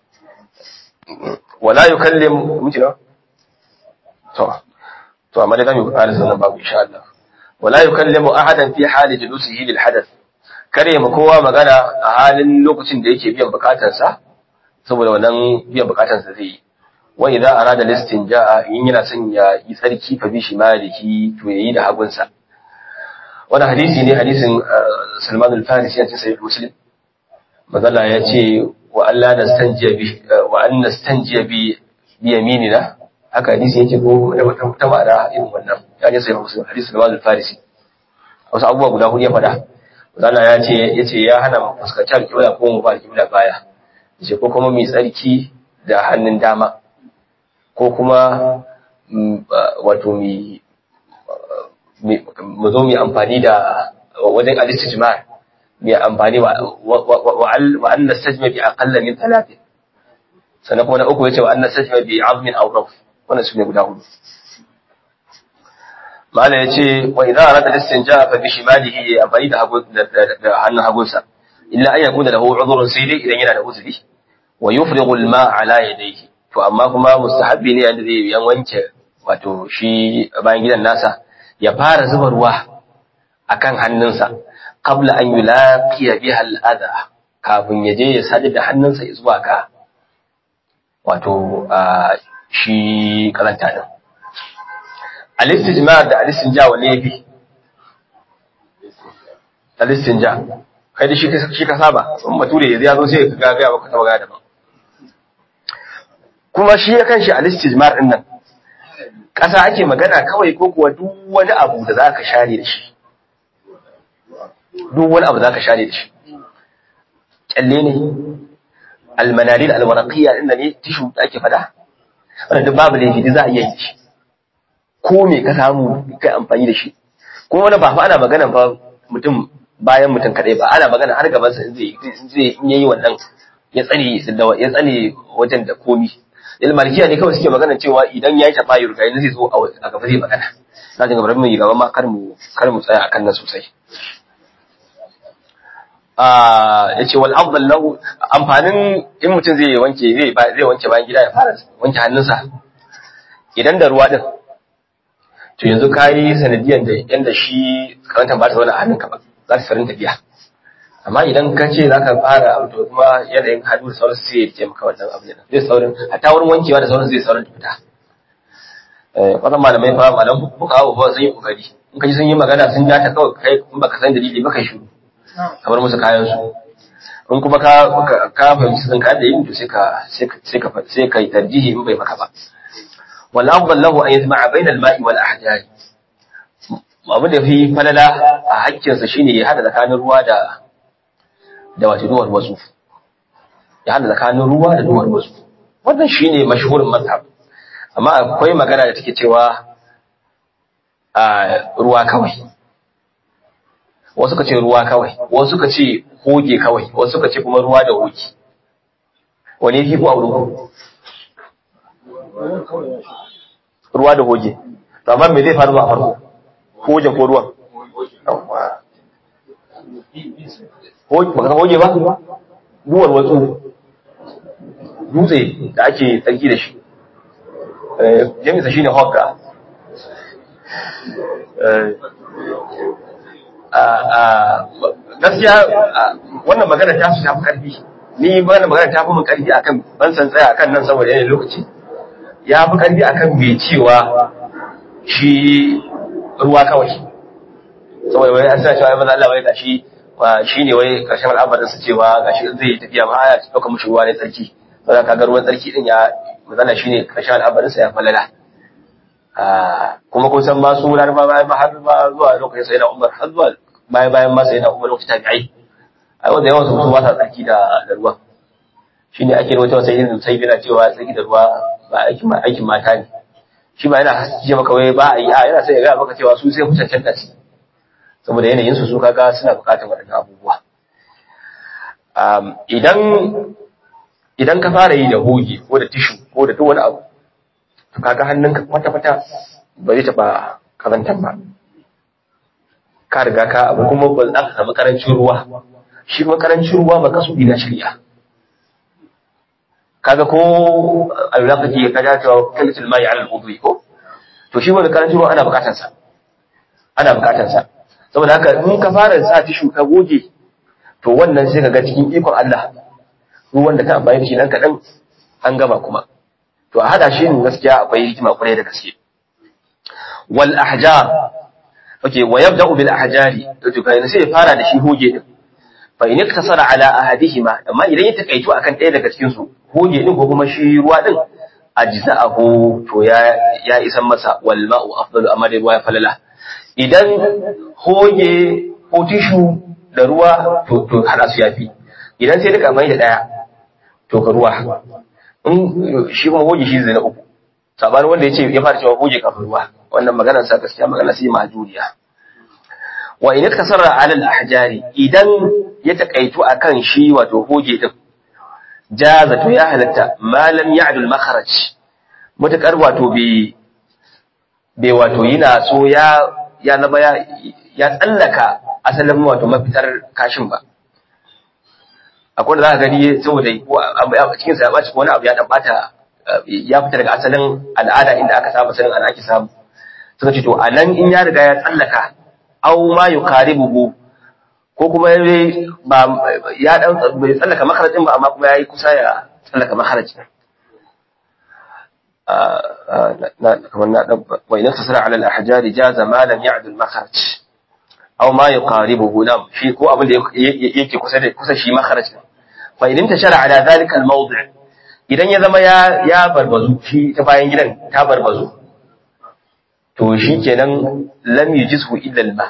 [SPEAKER 1] wala yukallimu mutuna to to amma dai zamu ƙara sanan babu insha Allah wala yukallimu ahadan fi hali julusihi lil hadath kare ma kowa magana a halin lokacin da yake biyan bukatarsa saboda wannan biyan bukatarsa zai yi wa idza arada listinja'a in yana son ya yi tsarki fa bi shimalihi to yayi da hagunsa wannan hadisi ne hadisin Salman al-Farisi a cikin Sahih Muslim mazalla ya ce wa Allah nastanjiya bi wa an nastanjiya bi bi yaminina haka hadisi yake ko da wata ta ma'ana irin wannan ya ce Sahih Muslim hadisi Salman al-Farisi wasu abubuwa guda hudu ya faɗa mazalla ya ce ya ce ya hana mu fuskanci alƙibla ko mu ba alƙibla baya yace ko kuma mai tsarki da hannun dama ko kuma wato mi mu zo mu amfani da wajen al-istijmar mu amfani wa an nastajma bi aqalla min thalathin sannan kuma na uku yace wa an nastajma bi azmin aw raf wannan sune guda hudu mala yace wa idza arada al-istinja fa bi shimalihi amfani da hagu da hannun hagunsa illa an yakuna lahu udhrun sai dai idan yana da uzuri wa yufrighu al-ma ala yadayhi to amma kuma mustahabbi ne yanda zai yan wanke wato shi bayan gidan nasa ya fara zuba ruwa akan hannunsa qabla an yulaqiya biha al-adha kafin ya je ya sadu da hannunsa zuwa ga wato shi karanta din al-istijmar da al-istinja wa bi al-istinja kai da shi shi ka saba in bature ya zo sai ka ga ga baka taba ga daban kuma shi ya kanshi al-istijmar din nan ƙasa ake magana kawai ko kuwa duk wani abu da za ka share da shi duk wani abu za ka share da shi kyalle ne almanari da alwaraƙiya inda ne tishu da ake fada wanda duk babu laifi za a iya yi shi ko me ka samu kai amfani da shi ko wani ba fa ana magana ba mutum bayan mutum kadai ba ana magana har gabansa in zai zai in yayi wannan ya tsare ya tsare wajen da komi ilmalikiya ne kawai suke magana cewa idan ya yi taɓa yi rugayi zai zo a gaba zai magana na jin gabar mai gaba ma kar mu kar mu tsaya akan nan sosai ya ce wal afdal lahu amfanin in mutum zai wanke zai zai wanke bayan gida ya fara wanke hannunsa idan da ruwa din to yanzu kayi sanadiyan da yanda shi karantar ba ta zauna a hannunka ba za ta sarin tafiya amma idan ka ce za ka fara to kuma yanayin hannu da sauransu sai ya rike maka wannan abu ne zai saurin hatta wurin wankewa da sauransu zai saurin fita wannan malamai fa malam buka hawa ba sun yi kokari in ka ji sun yi magana sun ja ta kawai kai in baka san dalili ba kai shiru kamar musu kayan su in kuma ka ka fahimci sun ka da yin to sai ka sai ka sai ka yi tarjihi in bai maka ba wal afdal lahu an yajma'a bayna al-ma'i wal ahjari abu da fi falala a hakkinsa shine ya hada tsakanin ruwa da da wato duwar wasu ya hada tsakanin ruwa da duwar wasu wannan shine mashhurin mazhab amma akwai magana da take cewa a ruwa kawai wasu ka ce ruwa kawai wasu ka ce hoge kawai wasu ka ce kuma ruwa da hoge wani fi kuwa ruwa ruwa da hoge to amma me zai faru a farko hoge ko ruwan baka hoge ba duwar watsu dutse da ake tsarki da shi jami'sa shine hogga gaskiya wannan magana ta su tafi karfi ni wannan magana ta fi mun karfi akan ban san tsaya akan nan saboda yanayin lokaci ya fi karfi akan mai cewa shi ruwa kawai saboda wai an sa cewa ya Allah wai gashi shi ne wai karshen al'amarin su cewa gashi zai tafiya ma ya dauka mushi ruwa ne tsarki saboda kaga ruwan tsarki din ya magana shine karshen al'amarin sa ya falala kuma kun san ma su laraba bayan ma har ma zuwa lokacin sai na umar har zuwa bayan bayan ma sai na umar lokacin tabi'ai ai wanda yawan su ba sa tsarki da da ruwa shine ake rawaito sai yin sai yana cewa tsarki da ruwa ba aikin ma aikin mata ne shi ba yana haske maka wai ba a yi a yana sai ya ga maka cewa su sai ku cancanta shi saboda yanayin su su kaga suna bukatar waɗannan abubuwa idan idan ka fara yi da hoge ko da tishu ko da duk wani abu to kaga hannunka kwata-kwata ba zai taɓa kazantar ba ka riga ka abu kuma ba za ka samu karancin ruwa shi kuma karancin ruwa ba kasu na shirya kaga ko alula kake ka ja cewa kalitul mai ala al-udwi ko to shi wani karancin ruwa ana bukatar sa ana bukatar sa saboda haka in ka fara sa tishu ka goge to wannan sai ka ga cikin ikon Allah ruwan da ka amfani da shi nan kaɗan an gama kuma to a hada shi ne gaskiya akwai hikima kwarai da gaske wal ahjar okay wa yabda'u bil ahjari to kai sai ya fara da shi hoge din fa in iktasara ala ahadihima amma idan ya takaitu akan ɗaya daga cikin su hoge din ko kuma shi ruwa din ajza'ahu to ya ya isan masa wal ma'u afdalu amma da ruwa ya falala idan hoge ko tishu da ruwa to to hada su yafi idan sai duka mai da daya to ka ruwa in shi kuma hoge shi zai na uku sabanin wanda ya ce ya fara cewa hoge kafin ruwa wannan maganar sa gaskiya magana sai majuriya wa in kasara ala al-ahjari idan ya takaitu akan shi wato hoge din jaza to ya halatta malam ya'du al-makharaj mutakar wato bi bai wato yana so ya ya zama ya ya tsallaka asalin wato mafitar kashin ba akwai da za ka gani saboda a cikin sa ya ɓaci ko wani abu ya dan bata ya fita daga asalin al'ada inda aka saba sanin ana ake samu suka ce to a nan in ya riga ya tsallaka aw ma yuqaribuhu ko kuma ba ya dan bai tsallaka makarajin ba amma kuma yayi kusa ya tsallaka makarajin na kamar na dan wa in tasara ala al-ahjari jaza ma lam ya'd al-makharaj aw ma yuqaribuhu nam shi ko abin da yake kusa da kusa shi makharaj fa idan tashara ala dhalika al-mawdi' idan ya zama ya ya barbazu shi ta bayan gidan ta barbazu to shi kenan lam yujizhu illa al-ma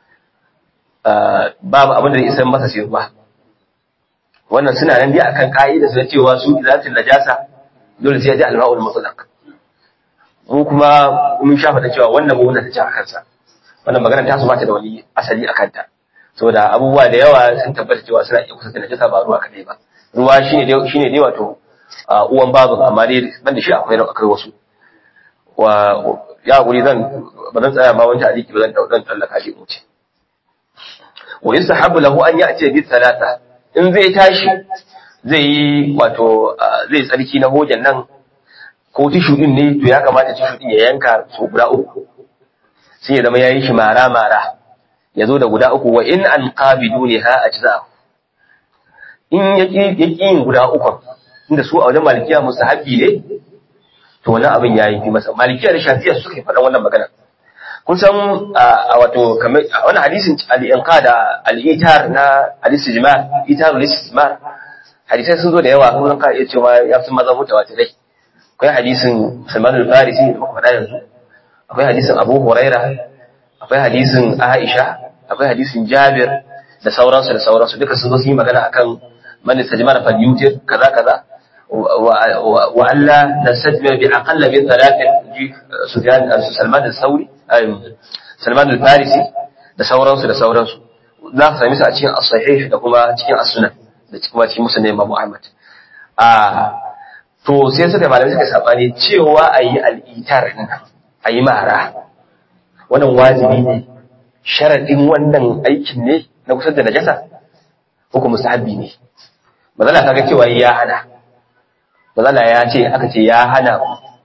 [SPEAKER 1] babu abin da zai isar masa sai ruwa wannan suna nan dai akan ka'ida su cewa su izatul najasa dole sai ya ji al-ma'ul mutlaq mu kuma mun shafa da cewa wannan mu ta ci a kansa wannan magana ta su ba ta da wani asali a kanta saboda abubuwa da yawa sun tabbata cewa suna iya kusa da najasa ba ruwa kadai ba ruwa shine dai shine dai wato uwan babin amma dai ban da shi akwai akwai wasu wa ya guri zan ba zan tsaya ma wani aliki ba zan dan tsallaka shi in ce wa yusahabu lahu an ya'ti bi thalatha in zai tashi zai yi wato zai tsarki na hojan nan ko tishu din ne to ya kamata tishu din ya yanka so guda uku sai ya zama yayi shi mara mara ya zo da guda uku wa in an qabidu ne ha ajza in yaki yaki yin guda uku inda su a wajen malikiya musahabi ne to wannan abin yayi fi masa malikiya da shafiya suka yi faɗan wannan magana kun san a wato kamar wannan hadisin al-inqa da al-itar na al-istijmar itar al-istijmar hadisai sun zo da yawa kuma ka iya cewa ya fi maza mutawatirai akwai hadisin Salman al-Farisi da muka faɗa yanzu akwai hadisin Abu Huraira akwai hadisin Aisha akwai hadisin Jabir da sauransu da sauransu duka sun zo sun yi magana akan man istajmara fal yutir kaza kaza wa alla nastajmir bi aqalla min thalathin ji Sufyan Salman al-Thawri Salman al-Farisi da sauransu da sauransu za ka sami su a cikin as-sahih da kuma cikin as-sunan da kuma cikin musnad Imam Ahmad a to sai suka malamai suka sabani cewa ayi al-itar din ayi mara wannan wajibi ne sharadin wannan aikin ne na kusa da najasa ko kuma mustahabbi ne mazala kaga cewa ya hana mazala ya ce aka ce ya hana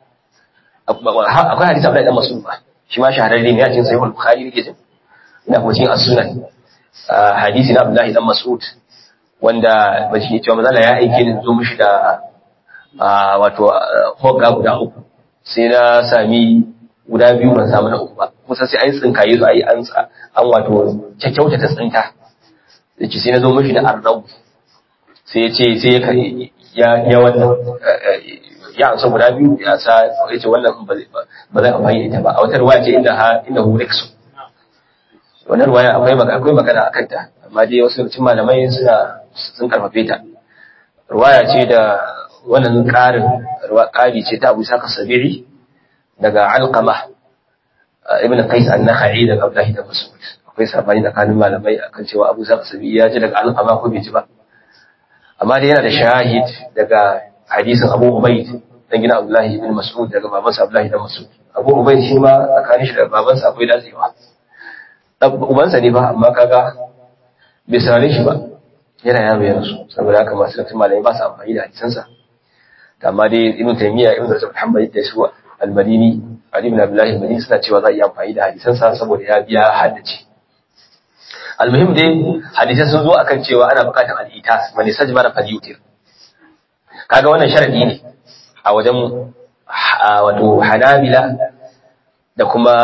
[SPEAKER 1] akwai hadisi Abdullahi dan Mas'ud ba shi ma shahararre ne a cikin sahih al-Bukhari yake jin ina kuma cikin as-sunan hadisi na Abdullahi dan Mas'ud wanda ba shi cewa mazala ya aike ni zo mishi da wato hogga guda uku sai na sami guda biyu ban samu na uku ba kusa sai an tsinkaye su ayi an an wato kyakkyauta ta tsinta yace sai na zo mishi da arnabu sai ya ce sai ya ya wannan ya amsa guda biyu ya sa ya ce wannan ba zai amfani da ita ba a wata ruwaya ce inda ha inda hu riksu wannan ruwaya akwai magana akwai magana akan ta amma dai wasu cikin malamai suna sun karfafe ta ruwaya ce da wannan ƙarin ƙari ce ta Abu Saka Sabiri daga Alqama ibn Qais an-Nakhai daga Abdullah da Mas'ud akwai sabani tsakanin malamai akan cewa Abu Saka Sabiri ya ji daga Alqama ko bai ji ba amma dai yana da shahid daga hadisin Abu Ubayd dan gina Abdullah ibn Mas'ud daga babansa Abdullah ibn Mas'ud Abu Ubayd shi ma tsakanin shi da babansa akwai datsewa ubansa ne ba amma kaga bai saurare shi ba yana yaro ya rasu saboda haka masu dattin malamai ba su amfani da hadisansa amma dai ibn taymiya ibn rajab muhammad da su al-madini ali ibn abdullah al-madini suna cewa za a yi amfani da hadisansa saboda ya biya haddace almuhim dai hadisan sun zo akan cewa ana bukatar al-itas man sajmara falyutir kaga wannan sharadi ne a wajen wato hanabila da kuma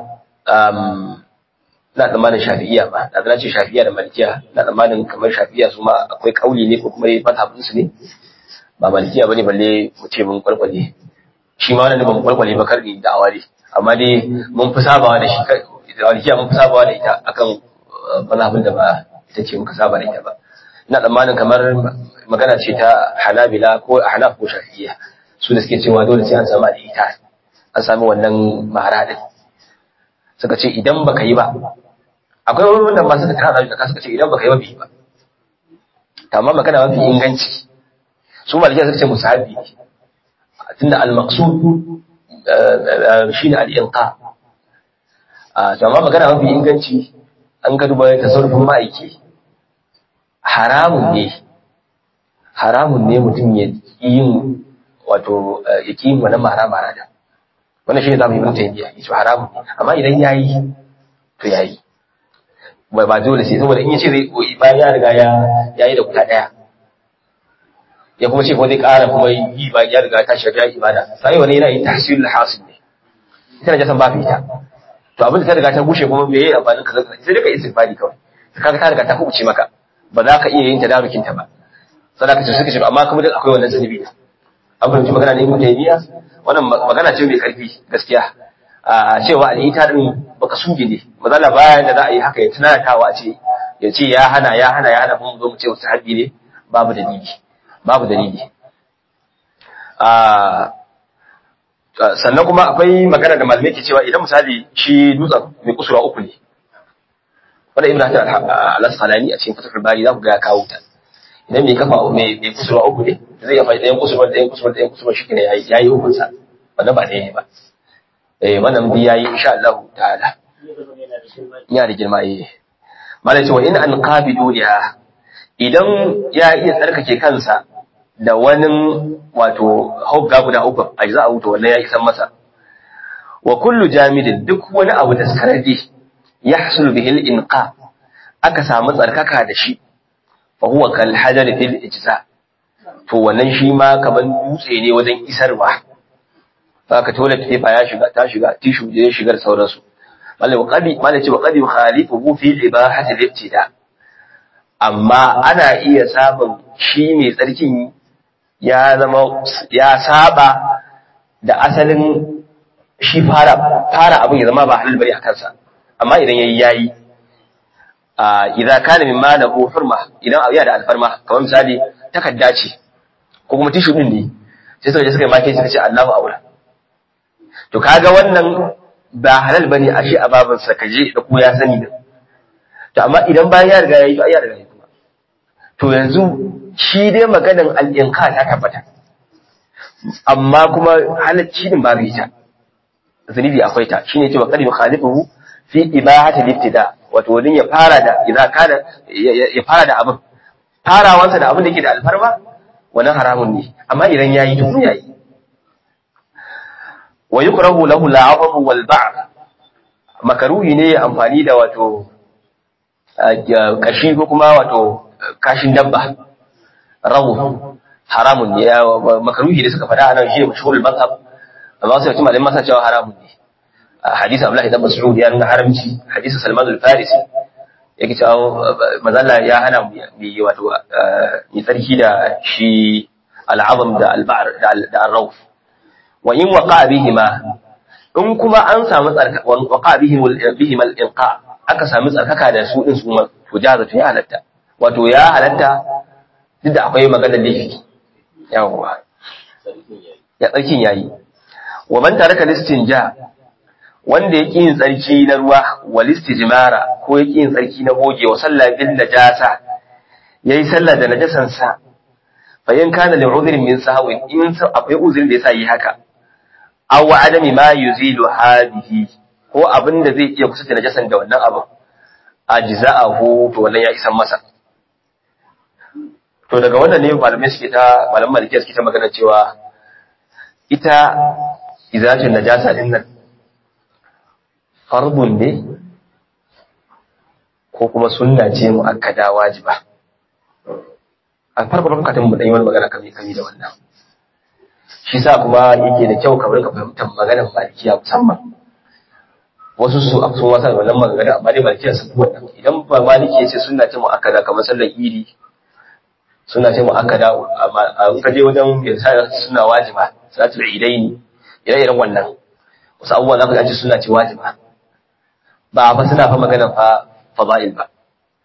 [SPEAKER 1] na tsammanin shafi'iya ba na zana ce shafi'iya da malikiya na tsammanin kamar shafi'iya su ma akwai kauli ne ko kuma mazhabinsu ne ba malikiya bane balle mu ce mun kwalkwale shi ma wannan ba mu kwalkwale ba karni da awari amma dai mun fi sabawa da shi da malikiya mun fi sabawa da ita akan mazhabin da ba ita ce muka saba da ita ba ina tsammanin kamar magana ce ta hanabila ko hanaf ko shafi'iyya su da suke cewa dole sai an samu da ita an sami wannan mara din suka ce idan baka yi ba akwai wanda ba suka tara da suka ce idan baka yi ba bai ba amma magana mafi inganci su malikiya suka ce musahabi ne tunda al-maqsud shine al-inqa to amma magana mafi inganci an ka duba tasarrufin ma'aiki haramun ne haramun ne mutum ya yin wato ya ki wani mara mara da wannan shine zamu yi mun tayyiya yace haramun ne amma idan yayi to yayi ba ba dole sai saboda in yace zai koyi bayan ya riga ya yayi da guda daya ya kuma ce ko zai ƙara kuma yi ba ya riga ta shafi ibada sai wani yana yin tahsilul hasil ne ita na jasan ba fita to abin da ta riga ta gushe kuma me yayi amfanin ka sai dai ka istighfari kawai kaga ta riga ta kubuce maka ba za ka iya yin tadarukin ta ba sadaka ce suka ce amma kuma duk akwai wannan zanibi da an fahimci magana ne ibn taymiya wannan magana ce mai karfi gaskiya a cewa al'ita din baka suge ne mazala bayan da za a yi haka ya tunatawa a ce ya ce ya hana ya hana ya hana kuma zo mu ce wasu habbi ne babu dalili babu dalili sannan kuma akwai magana da malamai ke cewa idan misali shi dutsen mai kusura uku ne wanda ibn hajar al-asqalani a cikin fatul bari za ku ga ya kawo ta idan mai kafa mai mai kusura uku ne zai ya faɗi ɗayan kusura ɗayan kusura ɗayan kusura shi ne yayi yayi hukun sa wannan ba ɗaya ne ba eh wannan bi yayi insha Allah ta'ala ya da girma eh malai ce wa in an qabidu liha idan ya iya tsarkake kansa da wani wato hogga guda uku a za a wuta wannan ya isan masa wa kullu jamidin duk wani abu da sarari ya hasul bihil inqa aka samu tsarkaka da shi fa huwa kal hajar fil ijza to wannan shi ma kaman dutse ne wajen isarwa haka toilet paper ya shiga ta shiga tissue da ya shiga da sauransu malai wa qadi malai ce wa qadi khalifu fi ibahati al-ibtida amma ana iya samun shi mai tsarkin ya zama ya saba da asalin shi fara fara abin ya zama ba halal bari a kansa amma idan yayi yayi a idan kana min malahu hurma idan abu ya da alfarma kamar misali takadda ce ko kuma tishu din ne sai suka je suka yi make suka ce Allahu aula to kaga wannan ba halal bane a shi a baban sa kaje da ko ya sani da to amma idan bayan ya riga yayi to ai ya riga yayi kuma to yanzu shi dai maganan al-inqa ta tabbata amma kuma halacci din babu ita zunubi akwai ta shine cewa qad yukhalifuhu fi ibahati al-ibtida wato wani ya fara da idan kana ya fara da abin farawansa da abin da yake da alfarma wannan haramun ne amma idan yayi to yayi wa yukrahu lahu al-'azam wal ba'r makaruhi ne amfani da wato kashi ko kuma wato kashin dabba rawu haramun ne makaruhi da suka faɗa anan shi mashhurul mazhab amma sai mutum malamin masa cewa haramun ne hadisi Abdullahi ibn Mas'ud ya nuna haramci hadisi Salman al-Farisi yake cewa mazalla ya hana mu yi wato yi tsarki da shi al'azam da al-ba'r da al-rawf wa in waqa bihima in kuma an samu tsarka wa waqa bihim bihim al-inqa aka samu tsarkaka da su din su ma to jaza to ya halatta wato ya halatta duk da akwai maganar laifi yawwa ya tsarkin yayi wa man taraka listinja wanda yake yin tsarki na ruwa wal istijmara ko yake yin tsarki na goge wa sallah bil najasa yayi sallah da najasan sa fa in kana li udhrin min sahwin in akwai uzuri da yasa yi haka aw adami ma yuzilu hadihi ko abin da zai iya kusa da najasan da wannan abin ajza'ahu to wannan ya isan masa to daga wannan ne malamai suke ta malaman malikiya suke ta magana cewa ita izatin najasa din nan fardun ne ko kuma sunna ce muakkada wajiba a farko farko katin mu dan yi wani magana kami kami da wannan shi sa kuma yake da kyau kamar ka fahimtar maganar malikiya musamman wasu su a sun wasa da wannan magana amma dai malikiya su wannan idan ba maliki ya ce sunna ce muakkada kamar sallar idi suna ce mu'akkada a kaje wajen ya sa suna wajiba salatul idaini ire-iren wannan wasu abubuwan za ka ji suna ce wajiba ba fa suna fa magana fa fada'il ba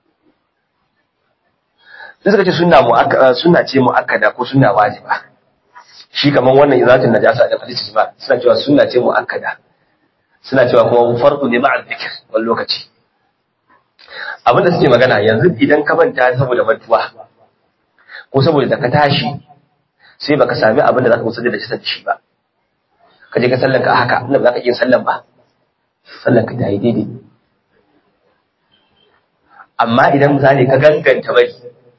[SPEAKER 1] sai suka ce suna mu'akkada suna ce mu'akkada ko suna wajiba shi kaman wannan izatin najasa da hadisi ba suna cewa suna ce mu'akkada suna cewa kuma fardu ne ma'a dhikr wani lokaci abinda suke magana yanzu idan ka manta saboda mantuwa ko saboda da ka tashi sai baka sami abin da zaka kusa da shi shi ba ka je ka sallan ka haka inda ba za ka iya sallan ba sallan ka ta yi daidai amma idan misali ka ganganta bari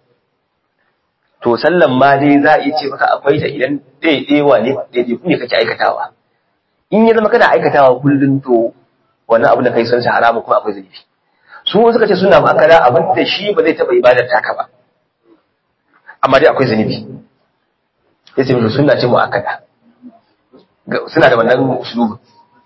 [SPEAKER 1] to sallan ma dai za a iya ce maka akwai ta idan daidaiwa ne daidai ne kake aikatawa in ya zama kana aikatawa kullum to wannan abin da kai san shi haramun kuma akwai zunubi su suka ce suna makara abin da shi ba zai taɓa ibadar taka ba amma dai akwai zunubi ya ce musu suna ce mu'akada suna da wannan usulubu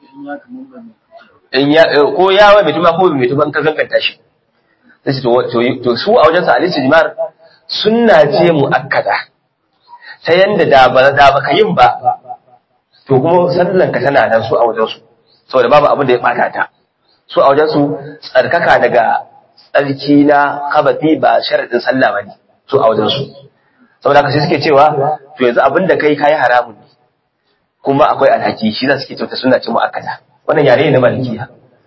[SPEAKER 1] in ya ko ya wai mai tuma ko mai tuma in ka ganganta shi sai to su a wajen sa alisi jimar sunna ce mu'akkada ta yanda da ba da baka yin ba to kuma sallan ka tana nan su a wajen su saboda babu abin da ya bata ta su a wajen su tsarkaka daga tsarki na kabati ba sharadin sallah bane su a wajen su saboda haka sai suke cewa to yanzu abin da kai kai haramun ne kuma akwai alhaki shi za suke cewa sunna ce mu'akkada wannan yare ne na malikiya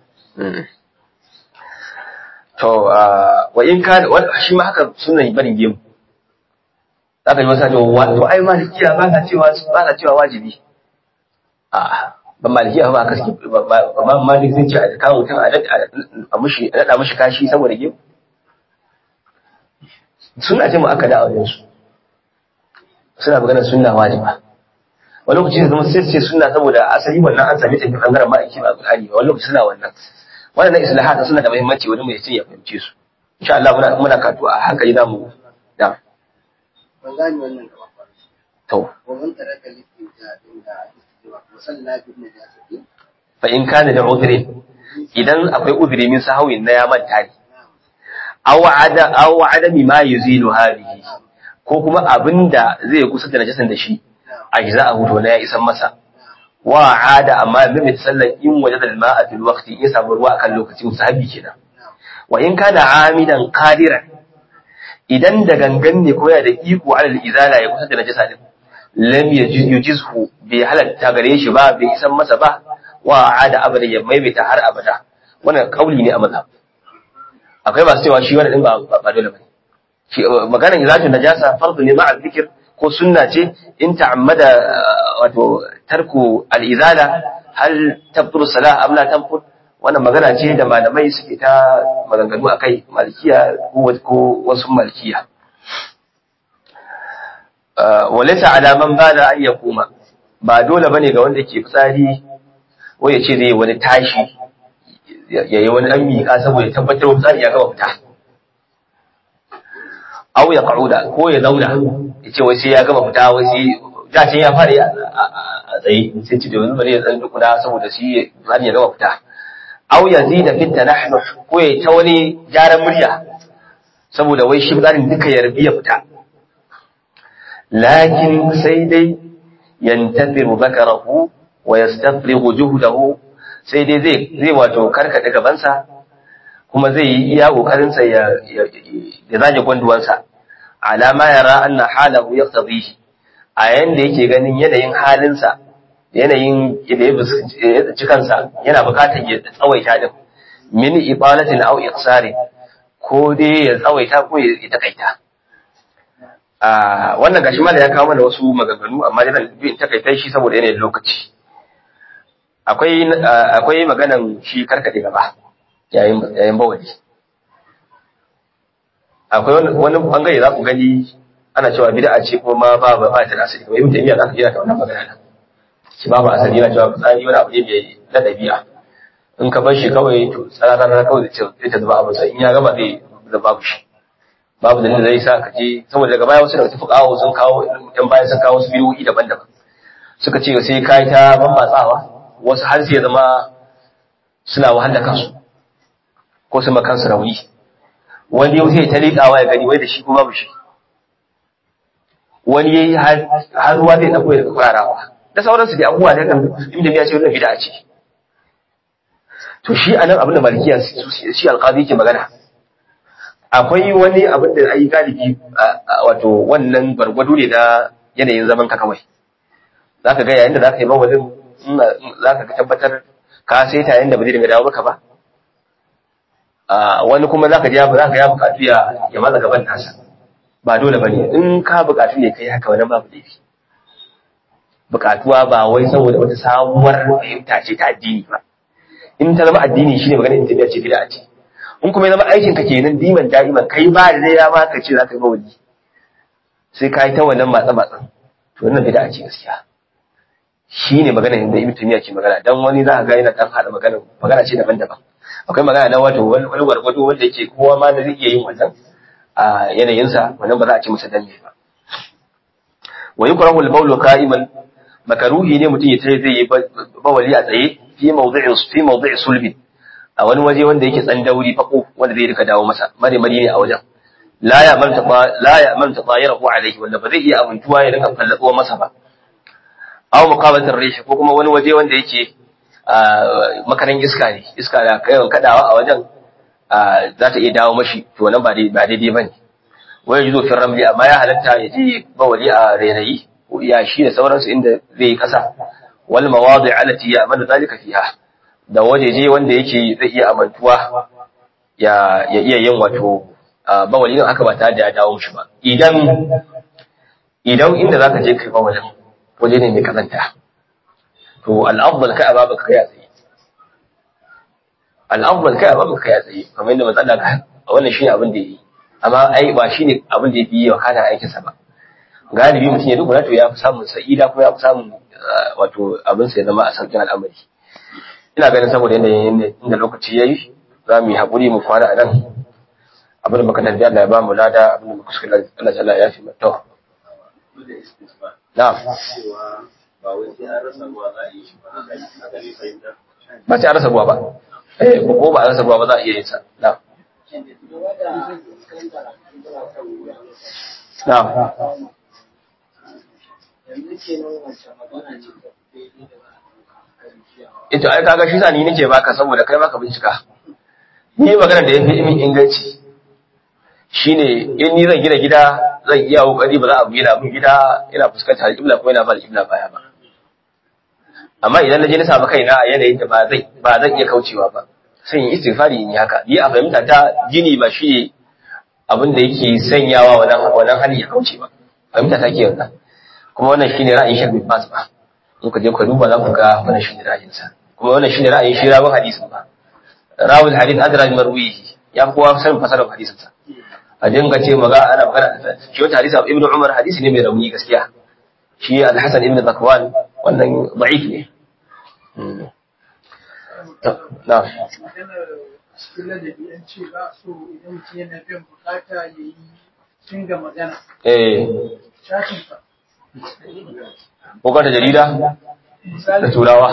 [SPEAKER 1] to wa in ka shi ma haka sunnan barin gemu zaka ji wasu cewa to ai malikiya ba ka cewa ba ka cewa wajibi a ba malikiya ba ka suke ba malik zai ce a kawo mutum a a mushi a dada mushi kashi saboda gemu suna ce mu aka da auren su suna magana sunna wajiba wani lokaci zama sai ce sunna saboda asali wannan an sami tafi bangaren ma'aiki ba Qur'ani ba wani lokaci suna wannan wannan islahat suna da muhimmanci wani mai ya fahimce su insha Allah muna muna katu a haka yi zamu da
[SPEAKER 2] ban gane wannan gaba ba
[SPEAKER 1] to
[SPEAKER 2] wa man taraka listinja din da istiwa wa salla bi najasati
[SPEAKER 1] fa in kana da udhri idan akwai udhri min sahawin na ya manta ne aw ada aw adami ma yuzilu hadhihi ko kuma abinda zai kusa da najasan da shi ajza a hutu na ya isan masa wa ada amma bi sallan in wajada al-ma'a fil waqti in samu ruwa akan lokaci musahabi kenan wa in kana amidan qadiran idan da gangan ne ko yana da iko alal izala ya kusa da najasa din lam yujizhu bai halatta gare shi ba bai isan masa ba wa ada abada ya maimaita har abada wannan kauli ne a mazhab akwai masu cewa shi wannan din ba ba dole bane shi maganar izatun najasa fardu ne ma'a zikir ko sunna ce in ta'ammada wato tarku al-izala hal tabtur salah am la tabtur wannan magana ce da malamai suke ta maganganu akai malikiya ko wasu malikiya walaysa ala man bala an yakuma ba dole bane ga wanda ke fitsari ko ya ce zai wani tashi ya yi wani dan miƙa saboda tabbatar fitsari ya gama fita aw ya qa'uda ko ya zauna ya ce wai sai ya gama fita wai sai dacin ya fara a tsaye sai ci da wani bari ya tsan dukuna saboda shi zan ya gama fita aw ya zida fit tanahnu ko ya ta wani jaran murya saboda wai shi zarin duka ya rabi ya fita lakin sai dai yantaziru zakarahu wa yastafrighu juhdahu sai dai zai zai wato karkade gabansa kuma zai yi iya kokarinsa ya ya zage gwanduwansa alama yara anna halahu yaqtadihi a yanda yake ganin yanayin halinsa yanayin da ya tsaci kansa yana bukatar ya tsawaita din min ibalatin aw iqsari ko dai ya tsawaita ko ya takaita a wannan gashi ma da ya kawo mana wasu maganganu amma dai bin takaita shi saboda yanayin lokaci akwai akwai maganan shi karkade gaba yayin yayin bawali akwai wani bangare za ku gani ana cewa bid'a ce ko ma ba ba ta da asali kamar ibn taymiya zaka jira ta wannan magana shi babu asali yana cewa fitsari wani abu ne mai na dabi'a in ka bar shi kawai to tsara kawai zai ta zuba abin sa in ya gaba zai da babu shi babu dalilin zai sa ka je saboda daga baya wasu daga tafi kawo sun kawo yan bayan sun kawo su biyoyi daban-daban suka ce sai kai ta bambatsawa wasu har sai zama suna wahala kansu ko su makansu rauni wani yau sai ta liƙawa ya gani wai da shi ko babu shi wani yayi har ruwa zai dauko daga kwarawa da sauransu da abubuwa da kan inda ya ce wannan bid'a ce to shi anan abin da malikiya shi alqazi ke magana akwai wani abin da ai galibi wato wannan gwargwado ne na yanayin zaman ka kawai zaka ga yayin da zaka yi mawalin zaka tabbatar ka sai ta yayin da ba zai dinga dawo maka ba wani kuma zaka ji zaka ya bukatu ya ya maza gaban nasa ba dole bane in ka bukatu ne kai haka wannan babu laifi bukatuwa ba wai saboda wata sabuwar fahimta ce ta addini ba in ta zama addini shine magana in tafiya ce bid'a ce in kuma ya zama aikin ka kenan diman da'iman kai ba da ya ma ka ce zaka yi mawali sai ka yi ta wannan matsa matsan to wannan bid'a ce gaskiya shine magana da Ibn Taymiyyah ke magana dan wani za ka ga yana dan hada magana magana ce daban-daban akwai magana na wato wani gwargwado wanda yake kowa ma da zai iya yin wannan a yanayinsa wannan ba za a ce masa danne ba wa yukrahu al-bawlu qa'iman makaruhi ne mutum ya tare zai yi bawali a tsaye fi mawdi'in fi mawdi'i sulbin a wani waje wanda yake tsandauri fako wanda zai rika dawo masa mare mari ne a wajen la ya man taba la ya man tabayirahu alayhi wanda ba zai iya abuntuwa ya rinka fallatsuwa masa ba aw muqabatar rishi ko kuma wani waje wanda yake makaran iska ne iska da yawan kadawa a wajen za ta iya dawo mashi to nan ba daidai ba ne wani juzo fin ramli amma ya halatta ya je bawali a rairayi ya shi da sauransu inda zai yi kasa wal mawadi alati ya amanu zalika fiha da wajeje wanda yake zai iya amantuwa ya ya iya yin wato bawali din haka ba tare da ya dawo mishi ba idan idan inda zaka je kai bawalin waje ne mai kazanta to al'afdal kai a babu kai a tsaye al'afdal kai a babu kai a tsaye kamar yadda manzo Allah ka wannan shine abin da yi amma ai ba shine abin da yafi wa kana aikin sa ba galibi mutum ya duba to ya fi samun sa'ida ko ya fi samun wato abin sa ya zama a sauƙin al'amari ina ganin saboda yanayin inda lokaci yayi za mu yi haƙuri mu kwana a nan abin da muka tarbi Allah ya ba mu lada abin da muka kuskure Allah ta'ala ya fi mata na'am ba sai a rasa ruwa ba eh ko ba a rasa ruwa ba za a iya yin sa na'am na'am ito ai kaga shi sa ni nake baka saboda kai baka bincika ni magana da yafi min inganci shine in ni zan gina gida zan iya kokari ba za a gina mun gida ina fuskantar alƙibla kuma ina ba alƙibla baya ba amma idan na je na samu kaina a yanayin da ba zai ba zan iya kaucewa ba sai in istighfari in yi haka ni a fahimta ta gini ba shi abin da yake sanyawa wannan wannan hali ya kauce ba fahimta ta ke wannan kuma wannan shine ra'ayin Sheikh bin Baz ba in ka je ka duba za ku ga wannan shine ra'ayin sa kuma wannan shine ra'ayin shi rawun hadisin ba rawul hadith adra bi marwihi ya fi kowa sanin fasarar hadisin sa a dinga ce maga ana magana shi wata hadisi Ibn Umar hadisi ne mai rauni gaskiya shi Al-Hasan ibn Zakwan wannan da'if ne na
[SPEAKER 3] cikin ladabi an ce ba so idan mutum yana biyan bukata ya yi dinga magana
[SPEAKER 1] eh
[SPEAKER 3] shafin fa
[SPEAKER 1] ko ka ta jarida da
[SPEAKER 3] misali
[SPEAKER 1] turawa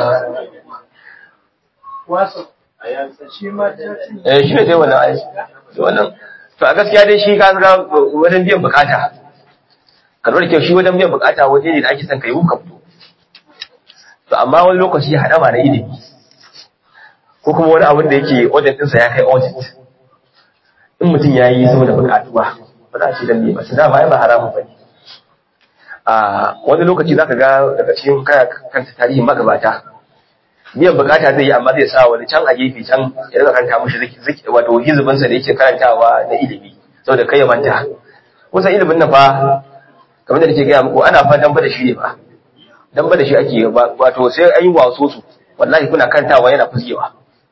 [SPEAKER 3] wasa shi ma shafin
[SPEAKER 1] eh shi ne sai wannan ai wannan to a gaskiya dai shi ka ga wajen biyan bukata ka lura da kyau shi wajen biyan bukata waje ne da ake son kai ka fito to amma wani lokaci haɗama na ilimi ko kuma wani abin da yake audit ɗinsa ya kai audit in mutum ya yi saboda bukatuwa ba za a ce dan ne ba su dama ai ba haramun ba ne a wani lokaci za ka ga daga cikin kaya kanta tarihin magabata biyan bukata zai yi amma zai sa wani can a gefe can ya rika karanta mushi ziki wato hizibinsa da yake karantawa na ilimi saboda kai ya manta kusan ilimin nan fa kamar da nake gaya muku ana fa damba da shi ne ba damba da shi ake yi ba wato sai an yi waso su wallahi kuna karantawa yana fuskewa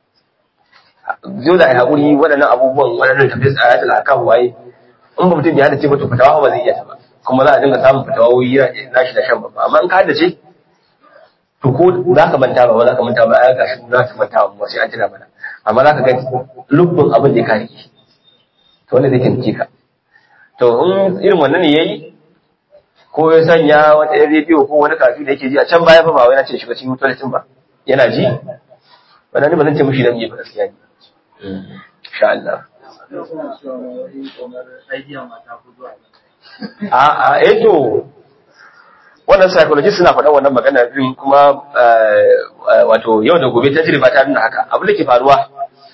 [SPEAKER 1] zo da haƙuri waɗannan abubuwan waɗannan tafi tsaya da akan waye in ba mutum ya hada ce ba to fitawa ba zai iya ta ba kuma za a dinga samun fitawoyi na shi da shan babba amma in ka hada ce to ko za ka manta ba ba za ka manta ba ai gashi za ka manta ba sai an tuna mana amma za ka ga lubbin abin da ka rike to wanda zai taimake ka to in irin wannan ne yayi ko ya sanya wata yan rediyo ko wani kafi da yake ji a can baya fa ba wai na ce shiga cikin toiletin ba yana ji wannan ne ba zan ce mushi dan me ba gaskiya ne insha Allah a a eh to wannan psychologist suna faɗan wannan magana din kuma wato yau da gobe tajriba ta nuna haka abin da ke faruwa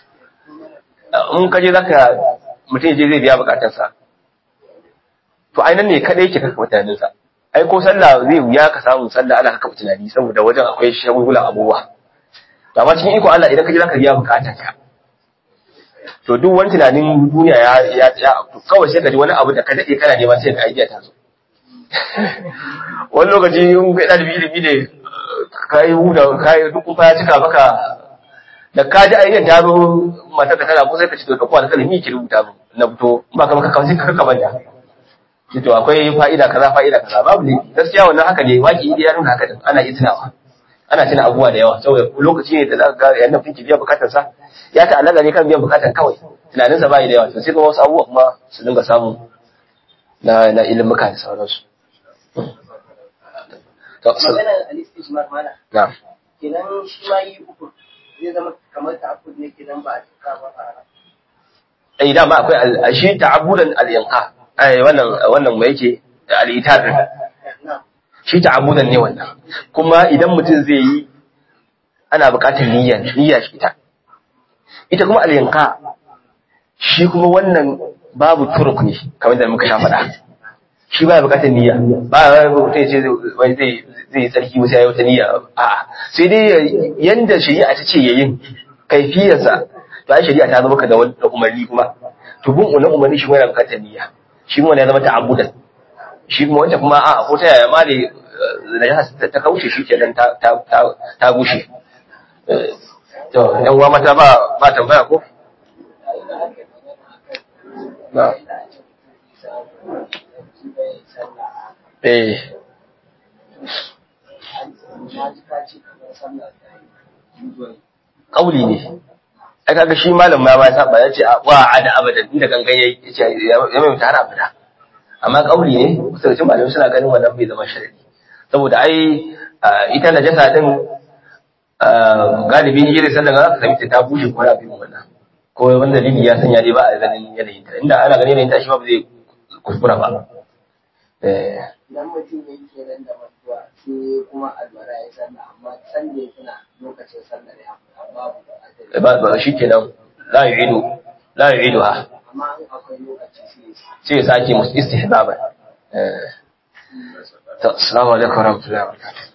[SPEAKER 1] in ka je zaka mutum je zai biya bukatarsa to ai nan ne kadai yake kaka mutanensa ai ko sallah zai wuya ka samu sallah ana kaka tunani saboda wajen akwai shagugulan abubuwa to amma cikin iko Allah idan ka je zaka biya bukatarka to duk wani tunanin duniya ya ya ya kawai sai ka ji wani abu da ka dade kana neman sai ka idea ta zo wani lokaci in ga ɗalibi ilimi ne ka yi huda ka yi duk kuma ya cika maka da ka ji ayyukan ta zo matar ka tana ko sai ka ci to ka kwa da kalmi ki rubuta mu na fito ba ka maka kawai ka ka manta ki to akwai fa'ida kaza fa'ida kaza babu ne gaskiya wannan haka ne waki idi ya nuna haka din ana iya tunawa ana tuna abubuwa da yawa saboda lokaci ne da za ka ga yannan finki biya bukatar sa ya ta'allaka ne kan biyan bukatar kawai tunaninsa bai da yawa to sai kuma wasu abubuwa kuma su dinga samu na na ilimuka da sauransu
[SPEAKER 2] maganar al-istijmar mana
[SPEAKER 1] Na'am.
[SPEAKER 2] kenan shi ma yi uku zai zama kamar ta abu ne kenan ba a cika ba a
[SPEAKER 1] Eh dama akwai al- shi ta'abudan al-inqa. Ai wannan wannan mai yake al-itar din.
[SPEAKER 2] na
[SPEAKER 1] Shi ta'abudan ne wannan. Kuma idan mutum zai yi ana buƙatar niyya niyya shi ita. Ita kuma al-inqa shi kuma wannan babu turuk ne kamar da muka sha faɗa. Shi ba buƙatar niyya. Ba wai mutum ya ce zai zai zai yi tsarki sai ya yi wata niyya a'a sai dai yanda shari'a ta ce yayin kaifiyarsa to ai shari'a ta zama ka da wani da umarni kuma to bin umarni umarni shi kuma yana bukatar niyya shi kuma ya zama ta'abbudan shi kuma wanda kuma a ko ta yaya ma ne da ta kauce shi kenan ta ta ta ta gushe Eh, to yan uwa mata ba ba tambaya ko na eh kauli ne ai kaga shi malam ma ba saba ya ce a wa ada abadan inda gangan yayi ya ce ya mai mutane abada amma kauli ne kusa da malamai suna ganin wannan bai zama sharadi saboda ai ita najasa din galibi ni irin sallan ga ka ta bushe ko rabin wannan ko wanda dalili ya sanya dai ba a ganin yanayin ta inda ana ganin yanayin ta shi ba zai kuskura ba eh
[SPEAKER 2] idan mutum ya yi kenan da mutuwa sai kuma albara ya sanna amma san da ya tuna lokacin sallar ya fita babu
[SPEAKER 1] ba ba shi kenan la yu'idu la yu'iduha
[SPEAKER 2] amma in akwai lokaci sai
[SPEAKER 1] sai ya sake musu istihbaba eh to assalamu alaikum warahmatullahi wabarakatuh